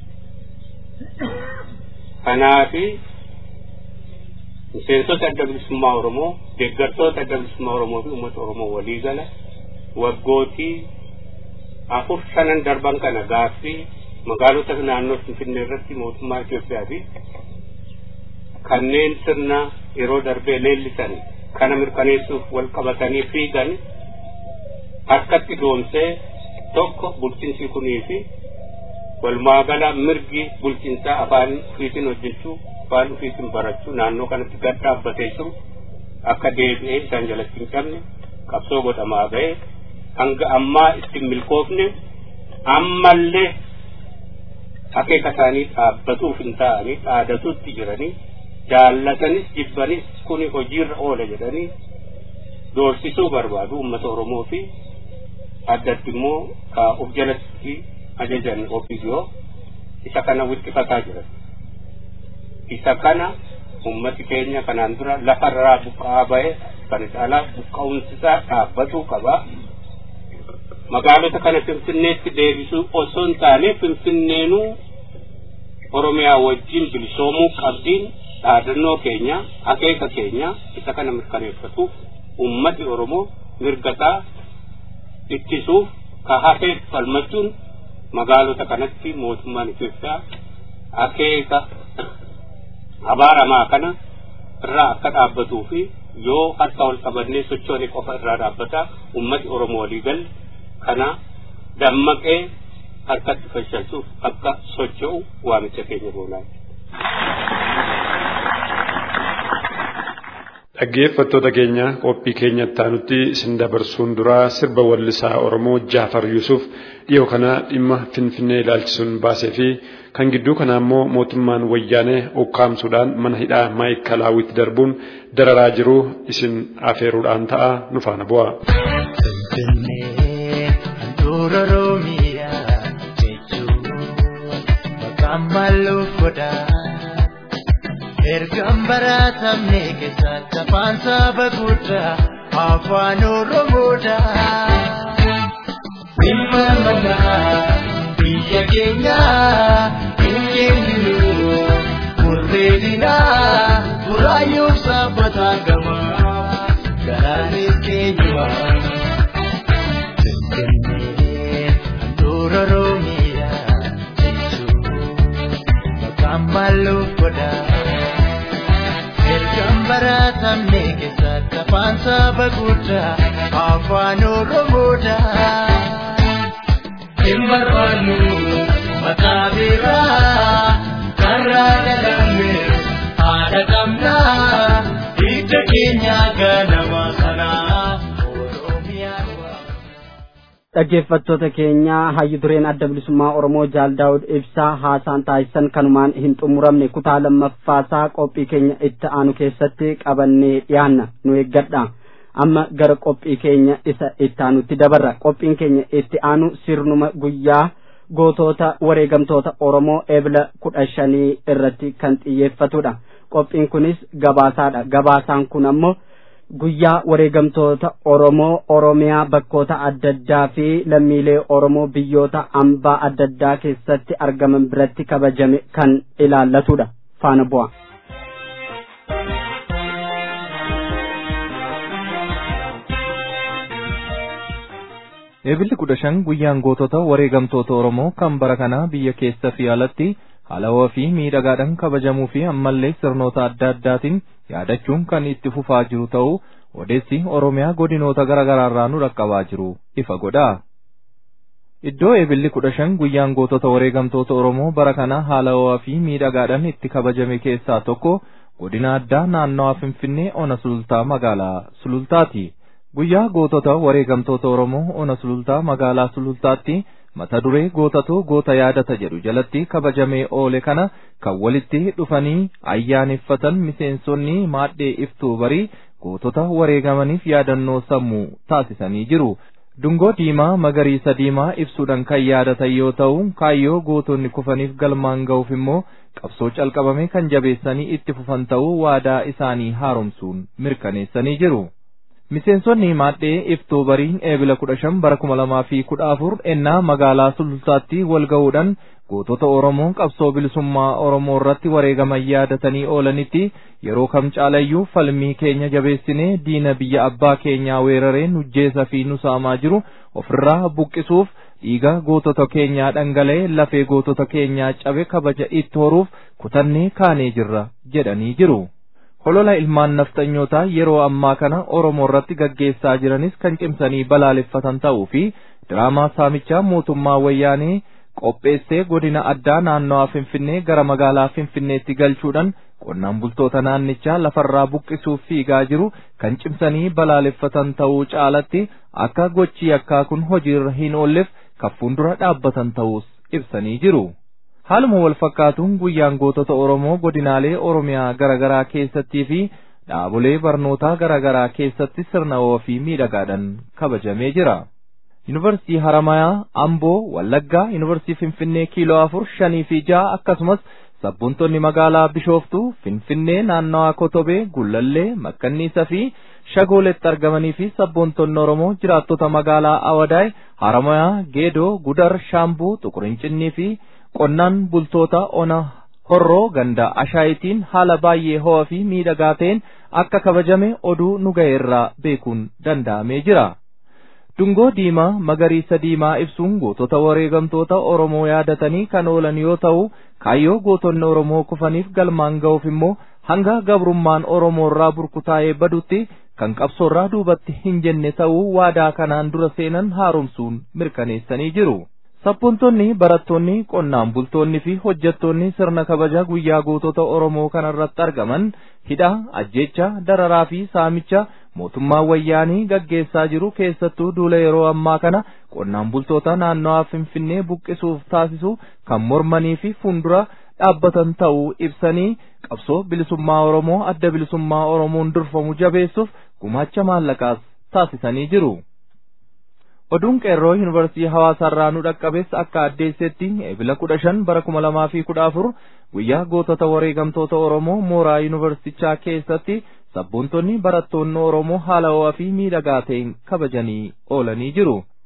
kanaafi miseensota adda bilisummaa oromoo deeggartoota adda bilisummaa oromoo fi uummata oromoo walii gala waggootii afur shanan darban kana gaaffii magaalota naannoo finfinnee irratti mootummaa Itoophiyaa fi kanneen sirna yeroo darbee leellisan kana mirkaneessuuf wal qabatanii fiigan harkatti doomsee tokko bulchiinsi kunii fi walumaagala mirgi bulchiinsaa afaan ofiitiin hojjechuu afaan ofiitiin barachuu naannoo kanatti gad dhaabbatee jiru akka deebi'ee isaan jalatti hin cabne qabsoo godhamaa ga'e hanga ammaa ittiin milkoofne ammallee akeeka isaanii dhaabbatuuf hin ta'anii dhaadatuutti jiranii jaallatanis jibbanis kuni hojiirra oola jedhanii doorsisuu barbaadu uummata oromoo fi addatti immoo ka of jalatti ajajan ofiisiyoo isa kana wixxifataa jiran isa kana ummati keenya kanaan dura lafarraa buqqa'aa ba'e kana caalaa buqqa'umsisaa dhaabbatuu qaba magaalota kana finfinneetti deebisuu osoo hin taane finfinneenuu oromiyaa wajjin bilisoomuu qabdiin dhaadannoo keenya akeeka keenya isa kana mirkaneeffatuuf ummati oromoo mirgataa ittisuuf ka hafeef falmachuun magaalota kanatti mootummaan Itoophiyaa akeeka abaaramaa kana irraa akka dhaabbatuu fi yoo harka wal qabannee sochoone qofa irraa dhaabbata ummati oromoo waliigal kana dammaqee harkatti fashalsuuf akka socho'u waamicha keenya goonaa. Dhaggeeffattoota keenya qophii keenya ittaanutti isin dabarsuun duraa sirba wallisaa Oromoo Jaafar Yuusuf dhiyoo kana dhimma Finfinnee ilaalchisuun baasee fi kan gidduu kanaa immoo mootummaan wayyaanee ukkaamsuudhaan mana hidhaa maayikalaawwitti darbuun dararaa jiru isin afeeruudhaan ta'a nu faana bu'a. Handhuura Oromiyaa jechuun maqaan maalloof godhaa. Ergaan baratamne keessatti afaan saba guddaa afaan Oromoodha. Dhimma manaa biyya keenya hin kenninu murree bareedinaa buraayyuuf sabbataan gamaa garaanis keenyuma. Finfinnee handhuura Oromiyaa jechuun maqaan maalluuf godhaa. Ergaan baratamne keessatti afaan saba guddaa afaan Oromoodhaa. Hin barbaannu maqaa biraa karraa dhalamne haadha qabnaa hidda keenya ganama kanaa Oromiyaan waa. dhaggeeffattoota keenya hayyu dureen adda bilisummaa oromoo jaal daawud ibsaa haasaan taasisan kanumaan hin xumuramne kutaa lammaffaasaa qophii keenya itti aanu keessatti qabannee dhiyaanna nu eeggadha amma gara qophii keenya isa itti aanutti dabarra qophiin keenya itti aanu sirnuma guyyaa gootota wareegamtoota oromoo ebla kudha shanii irratti kan xiyyeeffatudha qophiin kunis gabaasaadha gabaasaan kun ammoo guyyaa wareegamtoota Oromoo Oromiyaa bakkoota adda addaa fi lammiilee Oromoo biyyoota ambaa adda addaa keessatti argaman biratti kabajame kan ilaallatudha. Faana bu'a. Eebilli kudha shan guyyaan gootota wareegamtoota Oromoo kan bara kanaa biyya keessa fi alatti haalawaa fi miidhagaadhaan kabajamuu fi ammallee sirnoota adda addaatiin yaadachuun kan itti fufaa jiru ta'uu odeessi Oromiyaa godinoota garaa garaarraa nu dhaqqabaa jiru ifa godha. Iddoo eebilli kudha shan guyyaan gootota wareegamtoota Oromoo bara kana haalawaa fi miidhagaadhaan itti kabajame keessaa tokko godina addaa naannawaa Finfinnee Ona Sulultaa magaalaa Sulultaati. Guyyaa gootota wareegamtoota Oromoo Ona Sulultaa magaalaa Sulultaatti mata duree gootatoo goota yaadata jedhu jalatti kabajamee oole kana kan walitti dhufanii ayyaaneffatan miseensonni maadhee iftuu barii gootota wareegamaniif yaadannoo sammuu taasisanii jiru. Dungoo diimaa magariisa diimaa ibsuudhaan kan yaadatan yoo ta'u kaayyoo gootonni kufaniif galmaan ga'uuf immoo qabsoo calqabame kan jabeessanii itti fufan ta'uu waadaa isaanii haaromsuun mirkaneessanii jiru. Miseensonni maadhee iftuu bariin eebila kudha shan bara kuma lamaa fi kudha afur ennaa magaalaa sulultaatti wal ga'uudhaan gootota Oromoo qabsoo bilisummaa Oromoo irratti wareegaman yaadatanii oolanitti yeroo kam caalayyuu falmii keenya jabeessinee diina biyya abbaa keenyaa weeraree nujjeessa fi nusaamaa jiru ofirraa buqqisuuf dhiiga gootota keenyaa dhangala'ee lafee gootota keenyaa cabe kabaja itti horuuf kutannee kaanee jirra jedhanii jiru. holola ilmaan nafxanyootaa yeroo ammaa kana Oromoo irratti gaggeessaa jiranis kan cimsanii balaaleffatan ta'uu fi diraamaa saamichaa mootummaa wayyaanee qopheessee godina addaa naannawaa Finfinnee gara magaalaa Finfinneetti galchuudhaan qonnaan bultoota naannichaa lafarraa buqqisuuf fiigaa jiru kan cimsanii balaaleffatan ta'uu caalatti akka gochi yakkaa kun hojiirra hin oolleef kan fuuldura dhaabbatan ta'uus ibsanii jiru. Haaluma wal fakkaatuun guyyaan gootota Oromoo godinaalee Oromiyaa garaa garaa keessattii fi dhaabolee barnootaa garaa garaa keessatti sirna ofii miidhagaadhaan kabajamee jira. Yuunivarsiitii Haramayaa, Amboo, Wallaggaa, Yuunivarsiitii Finfinnee kiiloo afur, shanii fi ja'a akkasumas sabboontonni magaalaa Bishooftuu, Finfinnee, naannawaa Kotobee, Gullallee, Makkanniisaa fi Shagooletti argamanii fi sabboontonni Oromoo jiraattota magaalaa Awadaay, Haramayaa, Geedoo, Gudar, Shaambuu, Xuqurinchinnii fi qonnaan bultoota ona horroo ganda ashaayitiin haala baay'ee ho'aa fi miidhagaa ta'een akka kabajame oduu nu ga'eerraa beekuun danda'amee jira. Dungoo diimaa magariisa diimaa ibsuun gootota wareegamtoota Oromoo yaadatanii kan oolan yoo ta'u kaayyoo gootonni Oromoo kufaniif galmaan ga'uuf immoo hanga gabrummaan Oromoo irraa burkutaa'ee badutti kan qabsoorraa duubatti hin jenne ta'uu waadaa kanaan dura seenan haaromsuun mirkaneessanii jiru. Sabboontonni barattoonni qonnaan bultoonni fi hojjettoonni sirna kabaja guyyaa gootota Oromoo kanarratti argaman hidha ajjecha dararaa fi saamicha mootummaa wayyaanii gaggeessaa jiru keessattuu duula yeroo ammaa kana qonnaan bultoota naannawaa Finfinnee buqqisuuf taasisu kan mormanii fi fuuldura dhaabbatan ta'uu ibsanii qabsoo bilisummaa Oromoo adda bilisummaa Oromoon durfamu jabeessuuf gumaacha maallaqaas taasisanii jiru. Oduun qeerroo yuunivarsiitii hawaasaarraa nu dhaqqabes akka addeessetti eebila kudha shan bara kuma lamaa fi kudha afur guyyaa gootota wareegamtoota Oromoo mooraa yuunivarsiitichaa keessatti sabboontonni barattoonni Oromoo haala ho'aa fi miidhagaa ta'een kabajanii oolanii jiru.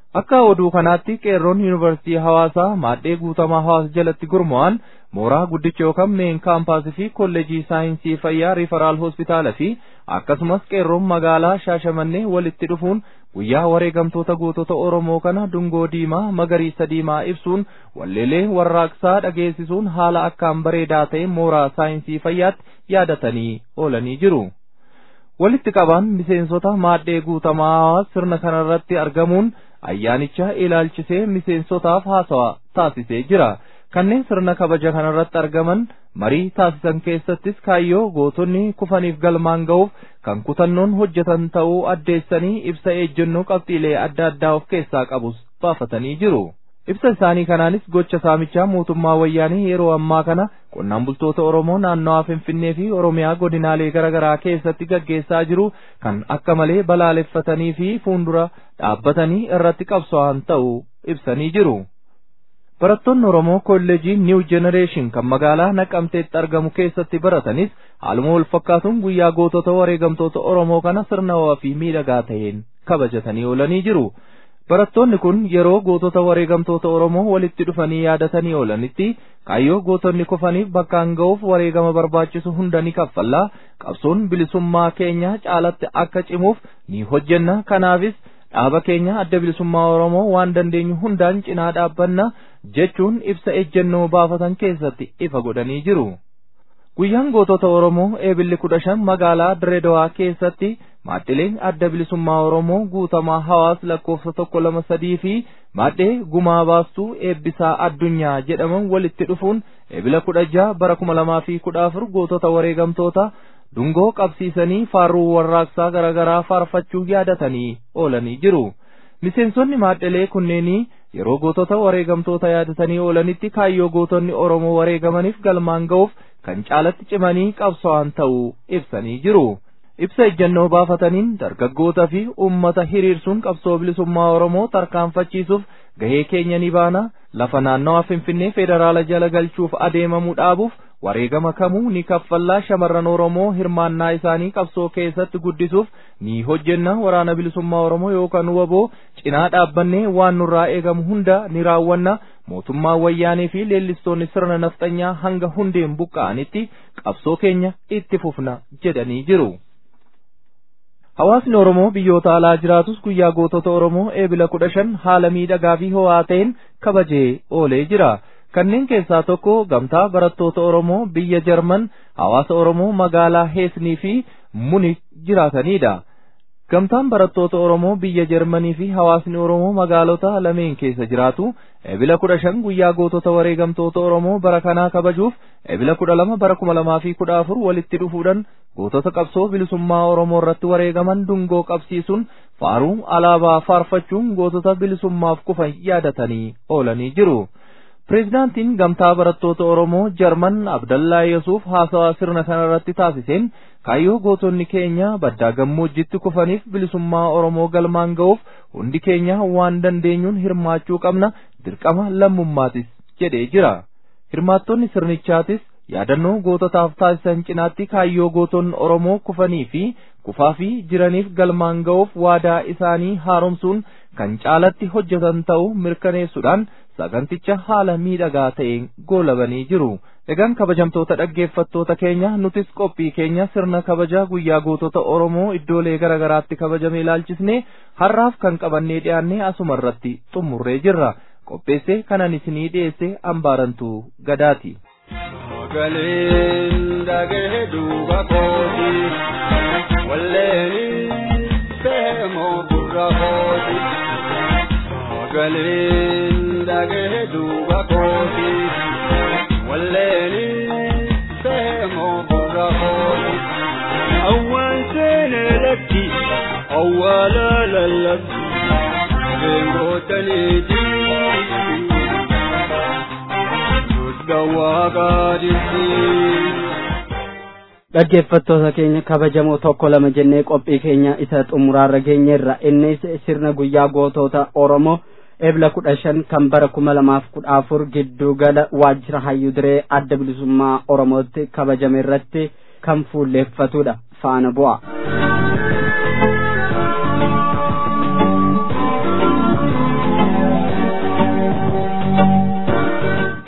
akka oduu kanaatti qeerroon yuunivarsiitii hawaasaa maadhee guutamaa hawaasa jalatti gurmu'an mooraa guddicha yookaan meen kaampaasii fi kolleejii saayinsii fayyaa riifaraal hospitaala fi akkasumas qeerroon magaalaa shaashamannee walitti dhufuun guyyaa wareegamtoota gootota oromoo kana dungoo diimaa magariisa diimaa ibsuun walleelee warraaqsaa dhageessisuun haala akkaan bareedaa ta'e mooraa saayinsii fayyaatti yaadatanii oolanii jiru. walitti qabaan miseensota maadhee guutamaa sirna kanarratti argamuun ayyaanicha ilaalchisee miseensotaaf haasawa taasisee jira. kanneen sirna kabaja kanarratti argaman marii taasisan keessattis kaayyoo gootonni kufaniif galmaan ga'uuf kan kutannoon hojjetan ta'uu addeessanii ibsa ejjennoo qabxiilee adda addaa of keessaa qabus baafatanii jiru. ibsa isaanii kanaanis gocha saamichaa mootummaa wayyaanii yeroo ammaa kana qonnaan bultoota oromoo naannawaa finfinnee fi oromiyaa godinaalee garaagaraa keessatti gaggeessaa jiru kan akka malee balaaleffatanii fi fuuldura dhaabbatanii irratti qabso'an ta'uu ibsanii jiru. barattoonni oromoo kolleejii niw jenereeshin kan magaalaa naqamteetti argamu keessatti baratanis haaluma wal fakkaatuun guyyaa gootota wareegamtoota oromoo kana sirna ho'aa fi miidhagaa ta'een kabajatanii oolanii jiru. barattoonni kun yeroo gootota wareegamtoota oromoo walitti dhufanii yaadatanii oolanitti kaayyoo gootonni kufaniif bakkaan ga'uuf wareegama barbaachisu hunda ni kaffallaa qabsoon bilisummaa keenya caalatti akka cimuuf ni hojjenna kanaafis dhaaba keenya adda bilisummaa oromoo waan dandeenyu hundaan cinaa dhaabbanna jechuun ibsa ejjennoo baafatan keessatti ifa godhanii jiru. Guyyaan gootota Oromoo eebilli kudha shan magaalaa Direedawaa keessatti maadhileen adda bilisummaa Oromoo guutamaa hawaas lakkoofsa tokko lama sadii fi maadhee gumaa baastuu eebbisaa addunyaa jedhaman walitti dhufuun eebila kudha jaha bara kuma lamaa fi kudha afur gootota wareegamtoota dungoo qabsiisanii faarruu warraaqsaa garaagaraa faarfachuu yaadatanii oolanii jiru. Miseensonni maadhilee kunneenii yeroo gootota wareegamtoota yaadatanii oolanitti kaayyoo gootonni Oromoo wareegamaniif galmaan ga'uuf kan caalatti cimanii qabso'an ta'uu ibsanii jiru. Ibsa ejjennoo baafataniin dargaggoota fi uummata hiriirsuun qabsoo bilisummaa Oromoo tarkaanfachiisuuf gahee keenya ni baana lafa naannawaa Finfinnee federaala jala galchuuf adeemamuu dhaabuuf wareegama kamuu ni kaffallaa shamarran Oromoo hirmaannaa isaanii qabsoo keessatti guddisuuf ni hojjenna waraana bilisummaa Oromoo yookaan waboo cinaa dhaabbannee waan nurraa eegamu hunda ni raawwanna mootummaa wayyaanee fi leellistoonni sirna nafxanyaa hanga hundeen buqqa'anitti qabsoo keenya itti fufna jedhanii jiru. Hawaasni Oromoo biyyoota alaa jiraatus guyyaa gootota Oromoo eebila kudha shan haala miidhagaa fi ho'aa ta'een kabajee oolee jira. Kanneen keessaa tokko gamtaa barattoota Oromoo biyya Jarman hawaasa Oromoo magaalaa Heesnii fi Munik jiraatanidha. Gamtaan barattoota Oromoo biyya Jarmanii fi hawaasni Oromoo magaalota lameen keessa jiraatu ebila kudha shan guyyaa gootota wareegamtoota Oromoo bara kanaa kabajuuf ebila kudha lama bara kuma lamaa fi kudha afur walitti dhufuudhaan gootota qabsoo bilisummaa Oromoo irratti wareegaman dungoo qabsiisuun faaruu alaabaa faarfachuun gootota bilisummaaf kufan yaadatanii oolanii jiru. Pireezidaantiin gamtaa barattoota Oromoo Jarman Abdallaa Yesuuf haasawaa sirna kanarratti taasiseen kaayyoo gootonni keenya baddaa gammoojjitti kufaniif bilisummaa Oromoo galmaan ga'uuf hundi keenya waan dandeenyuun hirmaachuu qabna dirqama lammummaatis jedhee jira. Hirmaattonni sirnichaatis yaadannoo goototaaf taasisan cinaatti kaayyoo gootonni Oromoo kufanii fi kufaa fi jiraniif galmaan ga'uuf waadaa isaanii haaromsuun kan caalatti hojjetan ta'uu mirkaneessuudhaan saganticha haala miidhagaa ta'een goolabanii jiru. Egaan kabajamtoota dhaggeeffattoota keenya nutis qophii keenya sirna kabaja guyyaa gootota Oromoo iddoolee garaagaraatti kabajame ilaalchisne har'aaf kan qabannee dhiyaanne asuma irratti xumurree jirra. Qopheessee kanan isinii dhiyeesse ambaarantuu gadaati. Galeen dhagee duuba kooti walleen seemoo gurra kooti. Galeen dhagee duuba kooti walleen seemoo gurra kooti. Awwaan seenee lakki awwaala lallabsi beengootaniiti. dhaggeeffattoota keenya kabajamoo tokko lama jennee qophii keenya isa xumuraarra geenyerra innis sirna guyyaa gootota oromoo ebla kudha shan kan bara kuma lamaaf kudha afur gidduu gala waajjira hayyuu diree adda bilisummaa oromootti kabajame irratti kan fuulleeffatudha faana bu'a.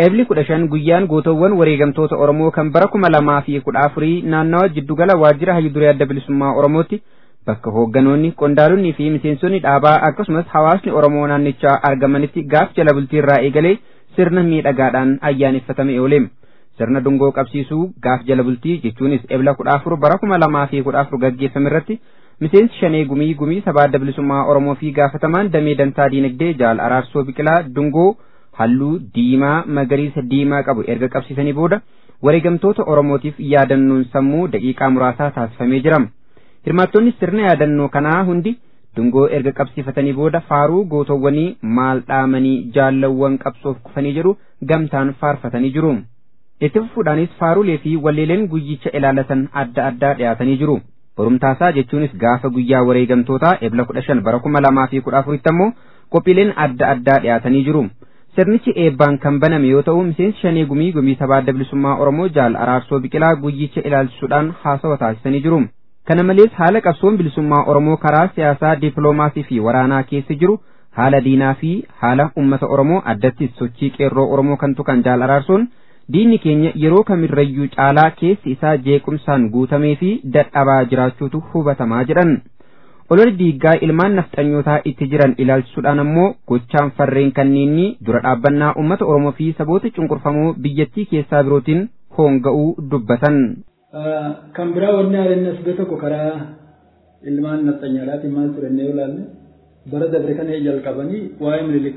Eebli kudha shan guyyaan gootowwan wareegamtoota Oromoo kan bara kuma lamaa fi kudha afurii naannawa jiddugala waajjira hayyuduree adda bilisummaa Oromootti bakka hoogganoonni qondaalonni fi miseensonni dhaabaa akkasumas hawaasni Oromoo naannichaa argamanitti gaaf jala bultii irraa eegalee sirna miidhagaadhaan ayyaaneffatame ooleem. Sirna dungoo qabsiisuu gaaf jala bultii jechuunis ebla kudha afur bara kuma lamaa fi kudha afur gaggeeffame irratti miseensi shanee gumii gumii sabaa adda bilisummaa Oromoo fi gaafatamaan damee dantaa diinagdee jaal araarsoo biqilaa dungoo halluu diimaa magariisa diimaa qabu erga qabsiisanii booda wareegamtoota Oromootiif yaadannoon sammuu daqiiqaa muraasaa taasifamee jira. Hirmaattonni sirna yaadannoo kanaa hundi dungoo erga qabsiifatanii booda faaruu gootowwanii maal dhaamanii jaallawwan qabsoof kufanii jedhu gamtaan faarfatanii jiru. Itti fufuudhaanis faarulee fi walleeleen guyyicha ilaalatan adda addaa dhiyaatanii jiru. Borumtaasaa jechuunis gaafa guyyaa wareegamtootaa ebla kudha shan bara kuma lamaa fi kudha afuritti ammoo qophiileen adda addaa dhiyaatanii jiru. Sirnichi eebbaan kan baname yoo ta'u miseensi shanee gumii gumii sabaa adda bilisummaa Oromoo jaal araarsoo biqilaa guyyicha ilaalchisuudhaan haasawa taasisanii jiru. Kana malees haala qabsoon bilisummaa Oromoo karaa siyaasaa dippiloomaasii fi waraanaa keessa jiru haala diinaa fi haala uummata Oromoo addattis sochii qeerroo Oromoo kan tuqan jaal araarsoon diinni keenya yeroo kamirrayyuu caalaa keessi isaa jeequmsaan guutamee fi dadhabaa jiraachuutu hubatamaa jedhan. Ololli diiggaa ilmaan nafxanyootaa itti jiran ilaalchisuudhaan ammoo gochaan farreen kanneenii dura dhaabbannaa uummata Oromoo fi saboota cunqurfamoo biyyattii keessaa birootiin hoonga'uu dubbatan. Kan biraa wanni haalennas bee tokko karaa ilmaan nafxanyaadhaatiin maal turannee ilaalle bara dabre kana jalqabanii waa'ee minilik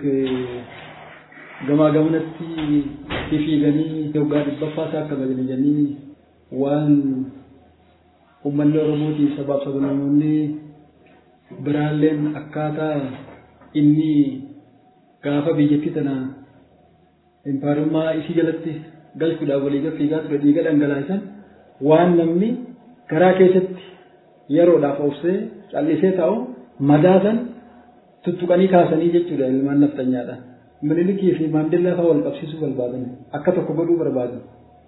gamaa gamanatti fiiganii yoggaa dhibbaffaa isaa akka bajaajanii waan uummanni Oromootii sabaaf sablammoonni biraalleen akkaataa inni gaafa biyyattii tana impaarummaa isii jalatti galchuudhaaf walii fiigaa ture dhiiga dhangalaasan waan namni garaa keessatti yeroodhaaf obsee callisee taa'u madaasan tuttuqanii kaasanii jechuudha ilmaan naftanyaadha. Minilikii fi maandellaa fa'aa wal qabsiisuu barbaadan akka tokko godhuu barbaadan.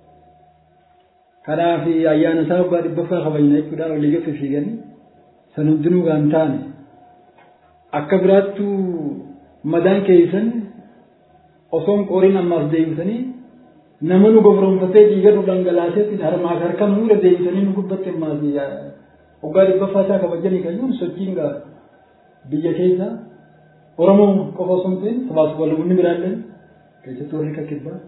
Kanaaf ayyaana isaa abbaa dhibbaffaa kabajna jechuudhaan walii gafe fiiganii san hundinuu gaan taane akka biraattuu madaan keessan osoon qooriin ammaas deebisanii nama nu gofronfatee dhiiga nu dhangalaaseetiin harmaaf harka nu irra deebisanii nu gubbatti ammaas waggaa dhibbaffaa isaa kabajanii kan sochiin gaa biyya keessa Oromoo qofa osoo hin ta'in sabaas walumni biraallee keessattuu warri akka kibbaa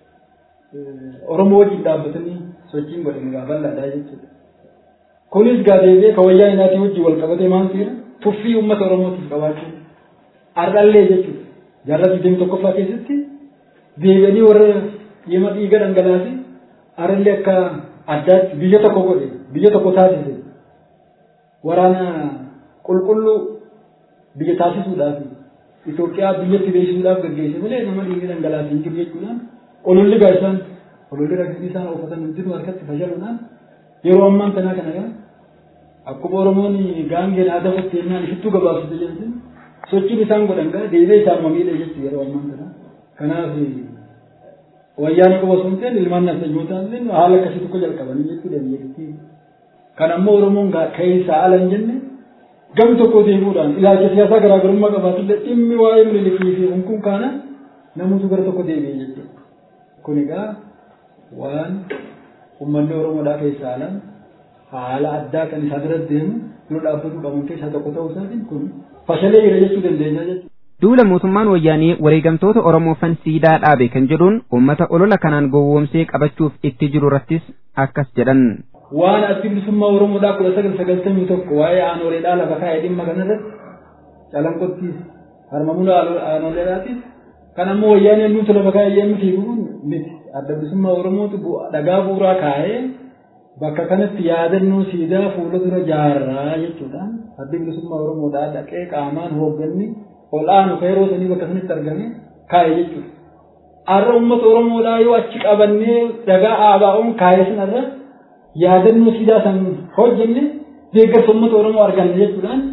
Oromoo wajjin dhaabbatanii sochiin godhan gaa bal'aadhaa jechuudha. Kunis gaa deebi'ee ka wayyaa inaatii wajjin wal qabatee maal seera tuffii uummata Oromootiif qabaachuu ardhallee jechuudha. Jaarraa digdami tokkoffaa keessatti deebi'anii warra dhimma dhiiga dhangalaase arallee akka addaatti biyya tokko godhe biyya tokko taasise waraana qulqulluu biyya taasisuudhaaf Itoophiyaa biyyatti beeksisuudhaaf gaggeesse malee nama dhiiga dhangalaase hin jiru jechuudhaan ololli gaa isaan ololli ragbii isaan uffatan hundinuu harkatti fashaluudhaan yeroo ammaan tanaa kana gaa akkuma Oromoon gaangeen aadaa fakkeenyaan ishittuu gabaabsite jedhamtin sochiin isaan godhan gaa deebi'ee isaan mamiidha jechuudha yeroo ammaan tanaa kanaaf wayyaanee qofa osoo hin ta'in ilmaan nafsanyootaan illee haala akkasii tokko jalqabanii jechuudha biyyattii kan ammoo Oromoon keessaa ala hin jenne gam tokko deemuudhaan ilaalcha siyaasaa garaagarummaa qabaatullee dhimmi waa'ee mililikii fi hunkun kaana namoota gara tokko deebi'e jechuudha. Kun egaa waan uummanni Oromoodhaa keessaa alaan haala addaa kan isaa bira deemu dura dhaabbatu qaban keessaa tokko ta'uu isaatiin kun fashalee jira jechuu dandeenya jechuudha. Duula mootummaan wayyaanee wareegamtoota Oromoofan siidaa dhaabe kan jedhuun uummata olola kanaan gowwoomsee qabachuuf itti jiru irrattis akkas jedhan. waan addi bilisummaa Oromoodhaa kudha sagal sagaltamii tokko waa'ee aanoleedhaa lafa kaa'ee dhimma kanarratti calanqottiis harmamuna aanoleedhaatis kan ammoo wayyaanee nuti lafa kaa'ee yemmuu fiiguun miti adda bilisummaa Oromootu dhagaa bu'uuraa kaa'ee bakka kanatti yaadannoo siidaa fuula dura jaarraa jechuudhaan addi bilisummaa Oromoodhaa dhaqee qaamaan hoogganni ol'aanu yeroo sanii bakka sanatti argame kaa'e jechuudha. Har'a uummata Oromoodhaa yoo achi qabannee dhagaa aabaa'uun kaa'ee sanarra yaadannoo siidaa san hojjenne deeggarsa uummata Oromoo arganne jechuudhaan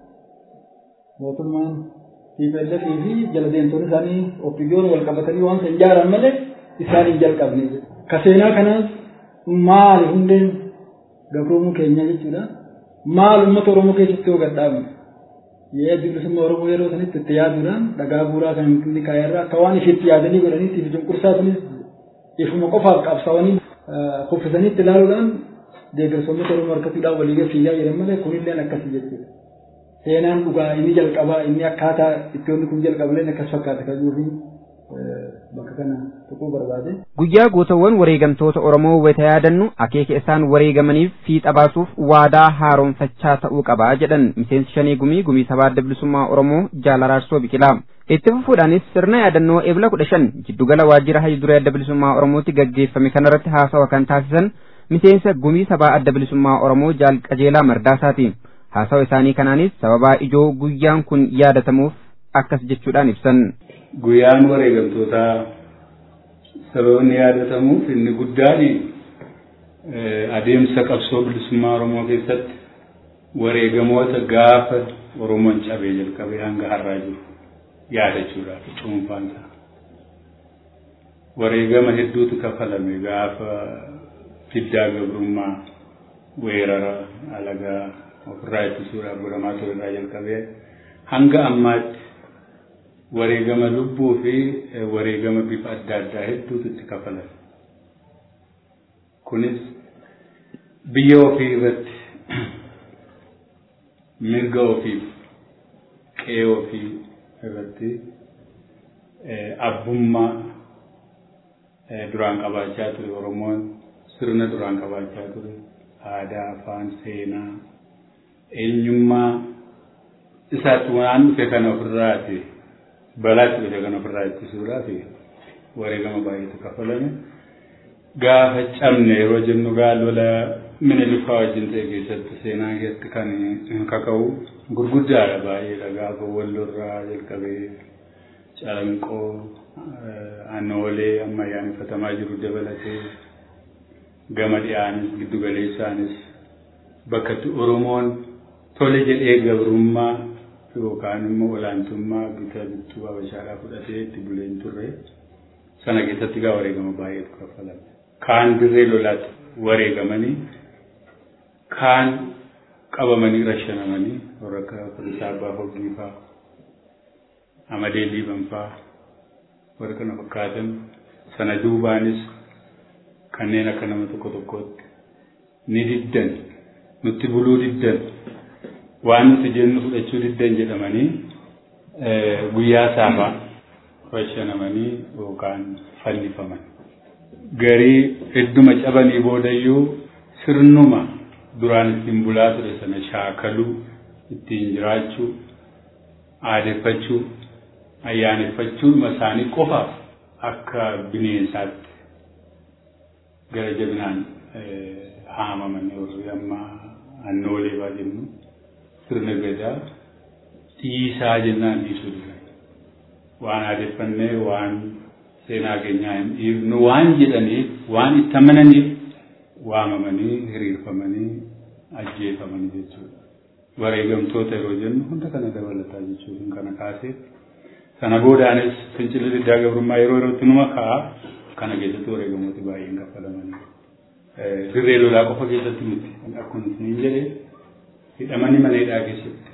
mootummaan TPLF fi jala deemtonni isaanii oppiidiyoon wal qabatanii waan san ijaaran malee isaan hin jalqabne ka seenaa kanaas maali hundeen gabroomuu keenya jechuudha maal uummata Oromoo keessatti yoo gadhaabne Yee bilisummaa Oromoo yeroo sanitti itti yaaduudhaan dhagaa bu'uuraa kan inni kaayarraa akka waan ifitti yaadanii godhaniitti cunqursaa sunis ifuma qofaaf qabsaa'anii kuffisanii itti ilaaluudhaan deeggarsoonni Oromoo harkatuudhaan walii fiigaa jedhan malee kunillee akkasii jechuudha. Seenaan dhugaa inni jalqabaa inni akkaataa itti wanti kun jalqabaleen akkas fakkaata kan jiruufi bakka kana tuquu barbaade. Guyyaa gootawwan wareegamtoota Oromoo wayita yaadannu akeeka isaan wareegamaniif fiixa baasuuf waadaa haaromfachaa ta'uu qaba jedhan miseensi shanii gumii gumii sabaa adda bilisummaa Oromoo jaalaraarsoo biqilaa. Itti fufuudhaanis sirna yaadannoo eebila kudha shan jiddugala waajjira hayyu duree adda bilisummaa Oromootti gaggeeffame kanarratti haasawa kan taasisan miseensa gumii sabaa adda bilisummaa Oromoo jaal qajeelaa mardaasaati. Haasawa isaanii kanaanis sababaa ijoo guyyaan kun yaadatamuuf akkas jechuudhaan ibsan. Guyyaan wareegamtootaa sababoonni yaadatamuuf inni guddaan adeemsa qabsoo bilisummaa Oromoo keessatti wareegamoota gaafa Oromoon cabee jalqabee hanga har'aa jiru yaadachuudhaaf cuunfaansa. Wareegama hedduutu kafalame gaafa fiddaa gabrummaa weerara alagaa ofirraa ittisuudhaaf godhamaa ture irraa jalqabee hanga ammaatti wareegama lubbuu fi wareegama bifa adda addaa hedduutu itti kafalame. Kunis biyya ofii irratti mirga ofiif qe'ee ofii irratti abbummaa duraan qabaachaa ture Oromoon sirna duraan qabaachaa ture aadaa afaan seenaa eenyummaa isaatti waan dhufe kana ofirraati balaatti dhufe kana ofirraa ittisuudhaaf wareegama baay'eetu kafalame. Gaafa cabne yeroo jennu gaa lola minilifaa wajjin ta'e keessatti seenaa keessatti kan kaka'u gurguddaadha baay'eedha gaafa wallorraa jalqabee calanqoo aanoolee amma ayyaaneffatamaa jiru dabalatee gama dhiyaanis giddu galeessaanis bakka itti Oromoon tole jedhee gabrummaa yookaan immoo olaantummaa bita bittuu habashaadhaa fudhatee itti buleen turre sana keessatti gaa wareegama baay'eetu kafalame. Kaan dirree lolaatti wareegamanii kaan qabamanii rashanamanii warra akka Firisaa Abbaa Hoggii fa'aa Amadee Liiban fa'aa warra kana fakkaatan sana duubaanis kanneen akka nama tokko tokkootti ni diddan nutti buluu diddan waan nuti jennu fudhachuu diddan jedhamanii guyyaa saafaa rashanamanii yookaan fannifaman. Garii hedduma cabanii boodayyuu sirnuma duraan ittiin bulaa ture sana shaakaluu ittiin jiraachuu aadeffachuu ayyaaneffachuudhuma isaanii qofaaf akka bineensaatti gara jabinaan haamaman warri amma annoolee baa jennu sirna gadaa dhiisaa jennaan dhiisuu dura waan aadeffannee waan seenaa keenyaa hin dhiifnu waan jedhaniif waan itti amananiif waamamanii hiriirfamanii ajjeefamanii jechuudha. Wareegamtoota yeroo jennu hunda kana dabalataa jechuudha kana kaasee sana boodaanis fincilli diddaa gabrummaa yeroo yerootti numa ka'a kana keessatti wareegamooti baay'een kaffalamanii. Dirree lolaa qofa keessatti miti akkuma isin jedhe hidhamanii mana hidhaa keessatti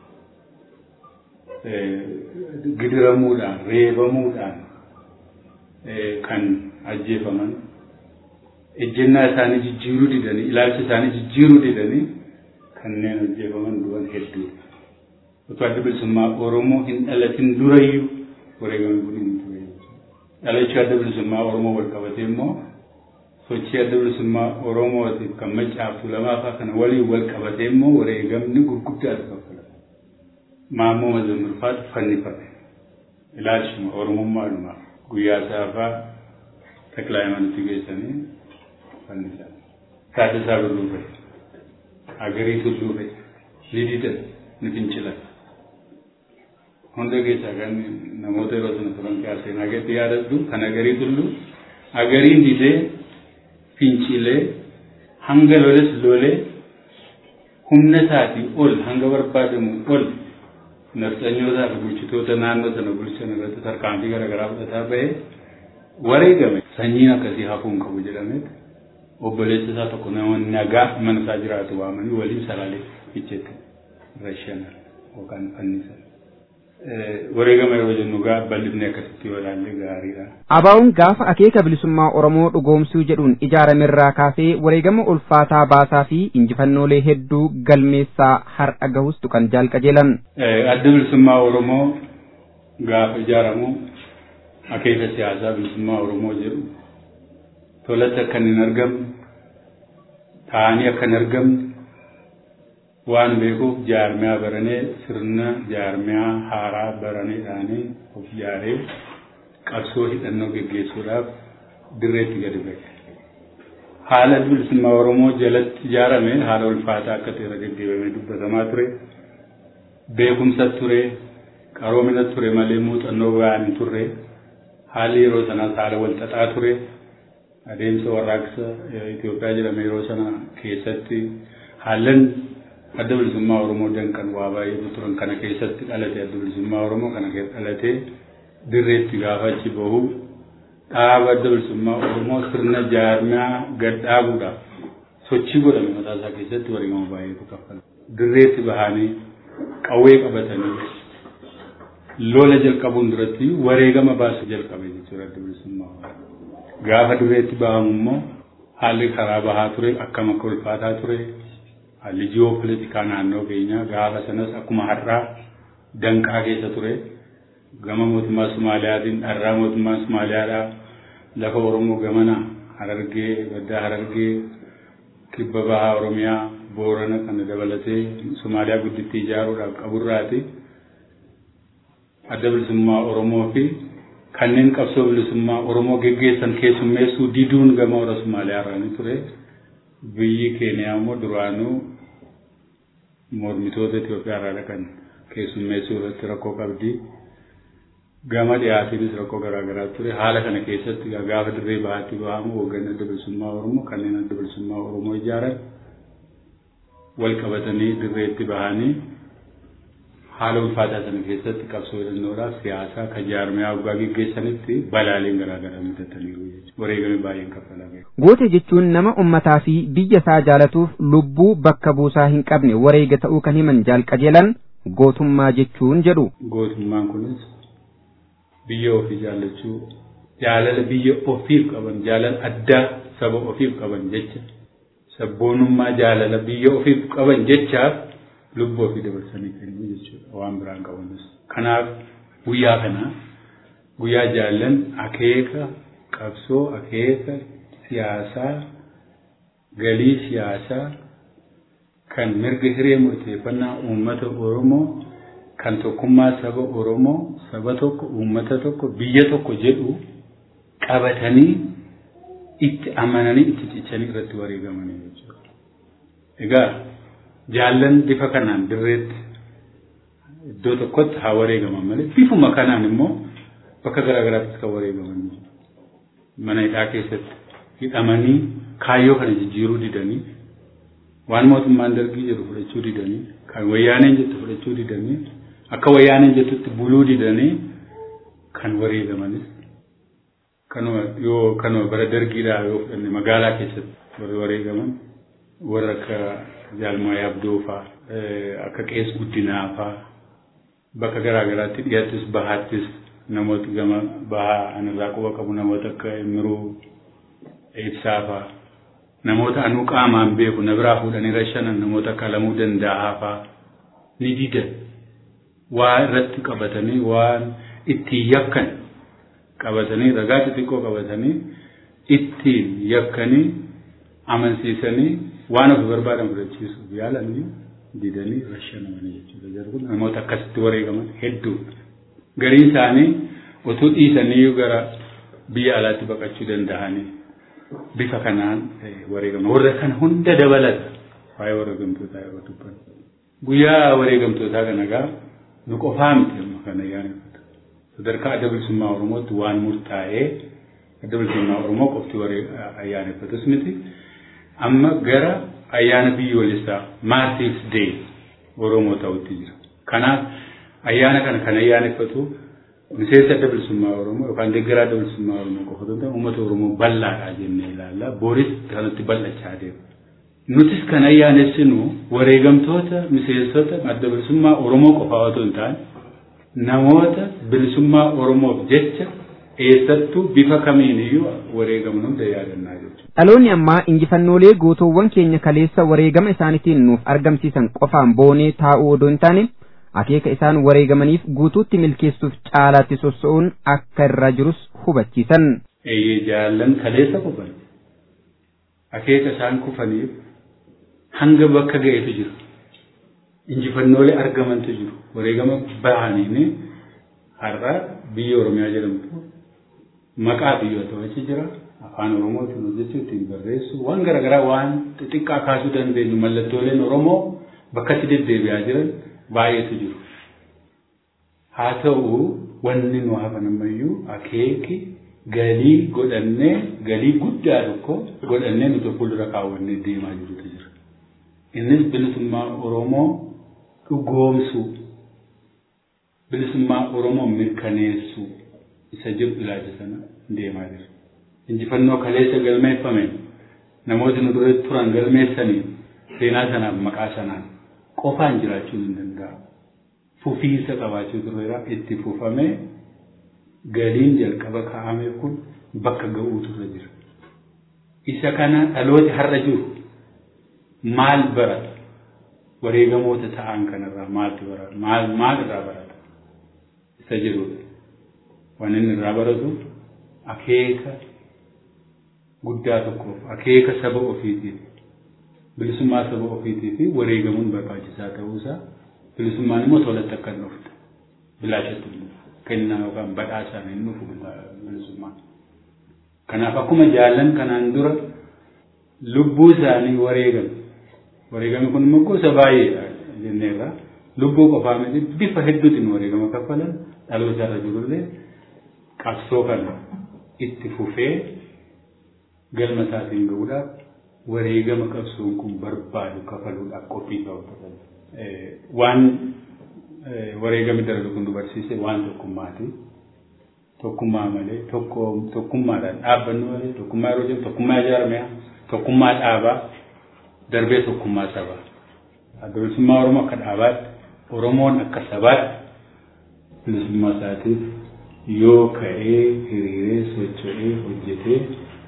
gidiramuudhaan reebamuudhaan kan ajjeefaman ejjennaa isaanii jijjiiruu didanii ilaalcha isaanii jijjiiruu didanii kanneen ajjeefaman du'an hedduudha. Otoo adda bilisummaa Oromoo hin dhalatin durayyuu wareegamni kun hin ture. Dhalachuu adda bilisummaa Oromoo wal qabatee immoo sochii adda bilisummaa Oromootiif kan maccaaftu lamaafaa kana waliin wal qabatee immoo wareegamni gurguddaatu kaffalama. Maammoo Mazammurfaatu fannifame. Ilaalchuma Oromummaadhumaa guyyaa saafaa taklaa himanitti geessanii fannisan. Taaddasaa Birruu Agarii Tulluu fa'i. Lididan ni fincilan. Hunda keessaa kan namoota yeroo sana turan kaasee nagatti yaadadhu kan agarii tullu agariin didee fincilee hanga loles lolee humna isaatii ol hanga barbaadamu ol nafxanyootaa fi bulchitoota naannoo sana bulchan irratti tarkaanfii garaagaraa fudhataa ba'ee wareegame sanyiin akkasii hafuun qabu jedhamee obboleessa isaa tokko nama nagaa mana isaa jiraatu waamanii waliin salaalee ficheetti rashanan yookaan fannisan. wareegama yeroo jennu gaa bal'ifni akkasitti yoo ilaalle gaariidha. Abaa'uun gaafa akeeka bilisummaa Oromoo dhugoomsuu jedhuun ijaaramerraa kaasee wareegama ulfaataa baasaa fi injifannoolee hedduu galmeessaa har'a gahus tuqan jaalqajeelan. Adda bilisummaa Oromoo gaafa ijaaramu akeeka siyaasaa bilisummaa Oromoo jedhu tolatti akka hin argamne taa'anii akka hin argamne waan beekuuf jaarmiyaa baranee sirna jaarmiyaa haaraa baraneedhaanii of ijaaree qabsoo hidhannoo geggeessuudhaaf dirreetti gadi ba'e. Haala bilisummaa Oromoo jalatti ijaarame haala ulfaataa akka ta'e gaggeeffamee dubbatamaa ture. Beekumsa ture, qaroomina ture malee muuxannoo ba'aan hin turre. Haalli yeroo sanaas haala wal xaxaa ture. Adeemsa warraaqsa Itoophiyaa jedhame yeroo sana keessatti haalan adda bilisummaa Oromoo danqan waa baay'eetu turan kana keessatti dhalate adda bilisummaa Oromoo kana dhalatee dirreetti gaafa achi bahu dhaaba adda bilisummaa Oromoo sirna jaarmiyaa gad dhaabuudhaaf sochii godhame mataa isaa keessatti wareegama baay'eetu kaffala. Dirreetti bahanii qawwee qabatanii lola jalqabuun duratti wareegama baasu jalqabe jechuudha adda bilisummaa Oromoo. Gaafa dirreetti bahamu immoo haalli karaa bahaa ture akkam akka ulfaataa ture haalli ji'oopolitikaa naannoo keenyaa gaafa sanas akkuma har'aa danqaa keessa ture gama mootummaa Sumaaliyaatiin dharraa mootummaa Sumaaliyaadhaa lafa Oromoo gamana Harargee baddaa Harargee kibba bahaa Oromiyaa Boorana kana dabalatee Sumaaliyaa guddittii ijaaruudhaaf qaburraati adda bilisummaa Oromoo fi kanneen qabsoo bilisummaa Oromoo geggeessan keessummeessuu diduun gama warra Sumaaliyaa irraa ture. biyyi keeniyaa immoo duraanuu mormitoota Itoophiyaa irraa dhaqan keessummeessuu irratti rakkoo qabdi. Gama dhiyaatiinis rakkoo garaagaraa ture. Haala kana keessatti gaafa dirree bahaatti bahamu hoogganni adda bilisummaa Oromoo kanneen adda bilisummaa Oromoo ijaaran wal qabatanii dirreetti bahanii haala ulfaataa sana keessatti qabsoo hidhannoodhaaf siyaasaa kan jaarmiyaa waggaa geggeessanitti balaaleen garaagaraa mudataniiru jechuudha. Wareegame baay'een kaffalame. Goote jechuun nama ummataa fi biyya isaa jaalatuuf lubbuu bakka buusaa hin qabne wareega ta'uu kan himan jaalqajeelan gootummaa jechuun jedhu. Gootummaan kunis biyya ofii jaallachuu jaalala biyya ofiif qaban jaalala addaa saba ofiif qaban jecha sabboonummaa jaalala biyya ofiif qaban jechaaf lubbuu ofii dabarsanii kennuu jechuudha waan biraan qabanis. Kanaaf guyyaa kana guyyaa jaallan akeeka qabsoo akeeka siyaasaa galii siyaasaa kan mirga hiree murteeffannaa uummata Oromoo kan tokkummaa saba Oromoo saba tokko uummata tokko biyya tokko jedhu qabatanii itti amananii itti cichanii irratti wareegamanii jechuudha. Egaa jaallan bifa kanaan dirreetti iddoo tokkotti haa wareegaman malee bifuma kanaan immoo bakka garaagaraatti kan wareegaman mana hidhaa keessatti hidhamanii kaayyoo kana jijjiiruu didanii waan mootummaan dargii jedhu fudhachuu didanii kan wayyaaneen jettu fudhachuu didanii akka wayyaaneen jettutti buluu didanii kan wareegamanis kanuma yoo kanuma bara dargiidhaa yoo fudhanne magaalaa keessatti warri wareegaman warra akka jaalmaa abdoo faa akka qees guddinaa faa bakka garaagaraatti dhiyaattis bahaattis namoota gama bahaa anirraa quba qabu namoota akka miruu ibsaa faa namoota anuu qaamaan beeku na biraa fuudhanii rashanan namoota akka alamuu danda'aa faa ni didan waa irratti qabatanii waan ittiin yakkan qabatanii ragaa xixiqqoo qabatanii ittiin yakkanii amansiisanii waan ofi barbaadan fudhachiisuuf yaalanii didanii rashanamanii jechuudha. Jarri namoota akkasitti wareegaman hedduu. Gariin isaanii utuu dhiisanii gara biyya alaatti baqachuu danda'anii bifa kanaan wareegaman. Warra kana hunda dabalata waa'ee wareegamtootaa yeroo dubban. Guyyaa wareegamtootaa kana gaa nu qofaa miti amma kana yaaneffatu. Sadarkaa adda bilisummaa Oromootti waan murtaa'ee adda bilisummaa Oromoo qofti ayyaaneffatus miti. Amma gara ayyaana biyyoolessaa Maartirs Day Oromoo ta'utti jira. Kanaaf ayyaana kana kan ayyaaneffatu miseensa adda bilisummaa Oromoo yookaan deeggaraa adda bilisummaa Oromoo qofa otoo ta'e uummata Oromoo bal'aadha jennee ilaalla. Booris kanatti bal'achaa deema. nutis kan ayyaanessinu wareegamtoota miseensota adda bilisummaa Oromoo qofaa otoo hin taane namoota bilisummaa Oromoof jecha eessattuu bifa kamiin iyyuu wareegaman hunda yaadannaa jechuudha. Dhaloonni ammaa injifannoolee gootowwan keenya kaleessa wareegama isaaniitiin nuuf argamsiisan qofaan boonee taa'uu odoo hin taane akeeka isaan wareegamaniif guutuutti milkeessuuf caalaatti sossa'uun akka irra jirus hubachiisan. Eeyyee jaallan kaleessa kufan akeeka isaan kufaniif hanga bakka ga'etu jiru. Injifannoolee argamantu jiru. Wareegama bahaniin har'a biyya Oromiyaa jedhamtu maqaa biyyoota achi jira. Afaan Oromootiin hojjechuu ittiin barreessu waan garaagaraa waan xixiqqaa kaasuu dandeenyu mallattooleen Oromoo bakka itti deddeebi'aa jiran baay'eetu jiru. Haa ta'u wanni nu hafan ammayyuu akeeki galii godhannee galii guddaa tokko godhannee nuti fuuldura kaawwannee deemaa jirutu jira. Innis bilisummaa Oromoo dhugoomsuu bilisummaa Oromoo mirkaneessuu isa jedhu ilaalcha sana deemaa jira. Injifannoo kaleessa galmeeffame namooti nu dura turan galmeessanii seenaa sanaaf maqaa sanaan qofaan jiraachuu hin danda'amu. Fufiinsa qabaachuu tureera itti fufamee galiin jalqaba kaa'ame kun bakka ga'uutu irra jira. Isa kana dhalooti har'a jiru maal barata? Wareegamoota ta'an kanarraa maaltu barata? Maal maal irraa barata? Isa jedhudha. Waan inni irraa baratu akeeka guddaa tokkoof akeeka saba ofiitiif bilisummaa saba ofiitii fi wareegamuun barbaachisaa ta'uusaa bilisummaan immoo tolatti akka hin dhufne bilaashatti hin dhufu kennaa yookaan badhaasaan hin dhufu bilisummaan. Kanaaf akkuma jaallan kanaan dura lubbuu isaanii wareegan wareegame kun immoo gosa baay'eedha jenneerra lubbuu qofaa miti bifa hedduutiin wareegama kaffalan dhaloota irra jirullee qabsoo kana itti fufee galma isaatiin ga'uudhaaf wareegama qabsoon kun barbaadu kafaluudhaaf qophii ta'u waan wareegami darbe kun dubarsiise waan tokkummaati. Tokkummaa malee tokkummaadhaan dhaabbannu malee tokkummaa yeroo jennu tokkummaa ijaarame tokkummaa dhaabaa darbee tokkummaa sabaa. Adda bilisummaa Oromoo akka dhaabaatti Oromoon akka sabaatti bilisummaa isaatiif yoo ka'ee hiriiree socho'ee hojjetee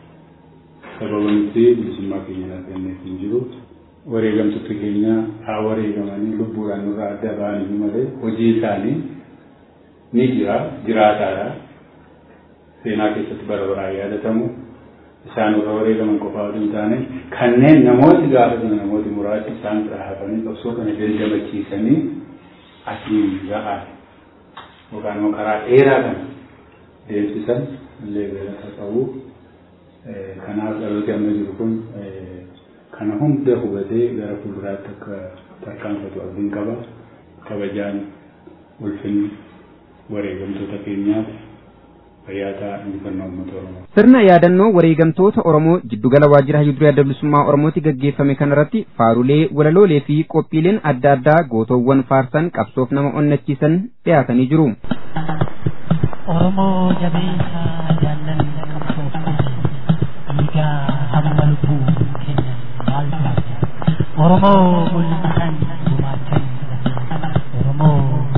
sababanitti bilisummaa keenya laatannee hin jiru. Wareegamtoota keenya haa wareegamanii lubbuudhaan nurraa adda ba'anii malee hojii isaanii ni jira jiraataadha. Seenaa keessatti bara baraan yaadatamu isaan irra wareegaman qofaa osoo hin taane kanneen namooti gaafatan namooti muraasni isaan bira hafanii qabsoo kana dandamachiisanii asiin ga'an yookaan immoo karaa dheeraa kana deemsisan illee galata qabu. Kanaaf dhalooti amma jiru kun kana hunda hubatee gara fuulduraatti akka tarkaanfatu abdiin qaba. Kabajaan ulfinni wareegamtoota keenyaaf fayyaataa injifannoo uummata Oromoo. Sirna yaadannoo wareegamtoota Oromoo jiddugala waajjira hayyudurii adda bilisummaa Oromootti gaggeeffame kanarratti faarulee, walaloolee fi qophiileen adda addaa gootoowwan faarsan qabsoof nama onnachiisan dhiyaatanii jiru. Oromoo jabeessaa jaallan qabsoof dhiigaa hamma lubbuu keenya maaltu hafe Oromoo mul'atan gumaachan Oromoo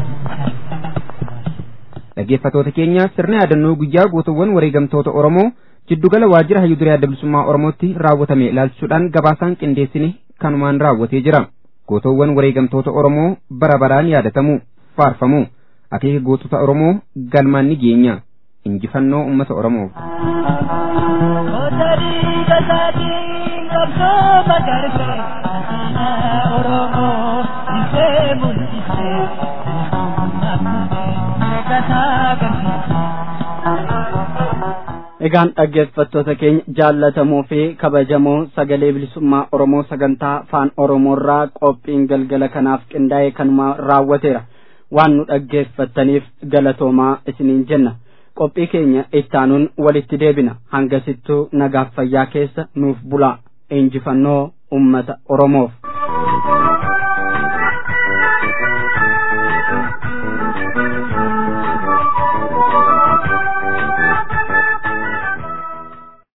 Dhaggeeffattoota keenya sirna yaadannoo guyyaa gootowwan wareegamtoota Oromoo jiddugala waajjira hayyudurii adda bilisummaa Oromootti raawwatame ilaalchisuudhaan gabaasaan qindeessine kanumaan raawwatee jira. Gootowwan wareegamtoota Oromoo bara baraan yaadatamu, faarfamu. Akeeka gootota Oromoo galmaan ni geenya. Injifannoo uummata Oromoof. Egaan dhaggeeffattoota keenya jaallatamoo fi kabajamoo sagalee bilisummaa Oromoo sagantaa afaan Oromoorraa qophiin galgala kanaaf qindaa'ee kanuma raawwateera. Waan nu dhaggeeffattaniif galatoomaa isiniin jenna. Qophii keenya ittaanuun walitti deebina. Hangasittuu nagaaf fayyaa keessa nuuf bulaa. Injifannoo uummata Oromoof.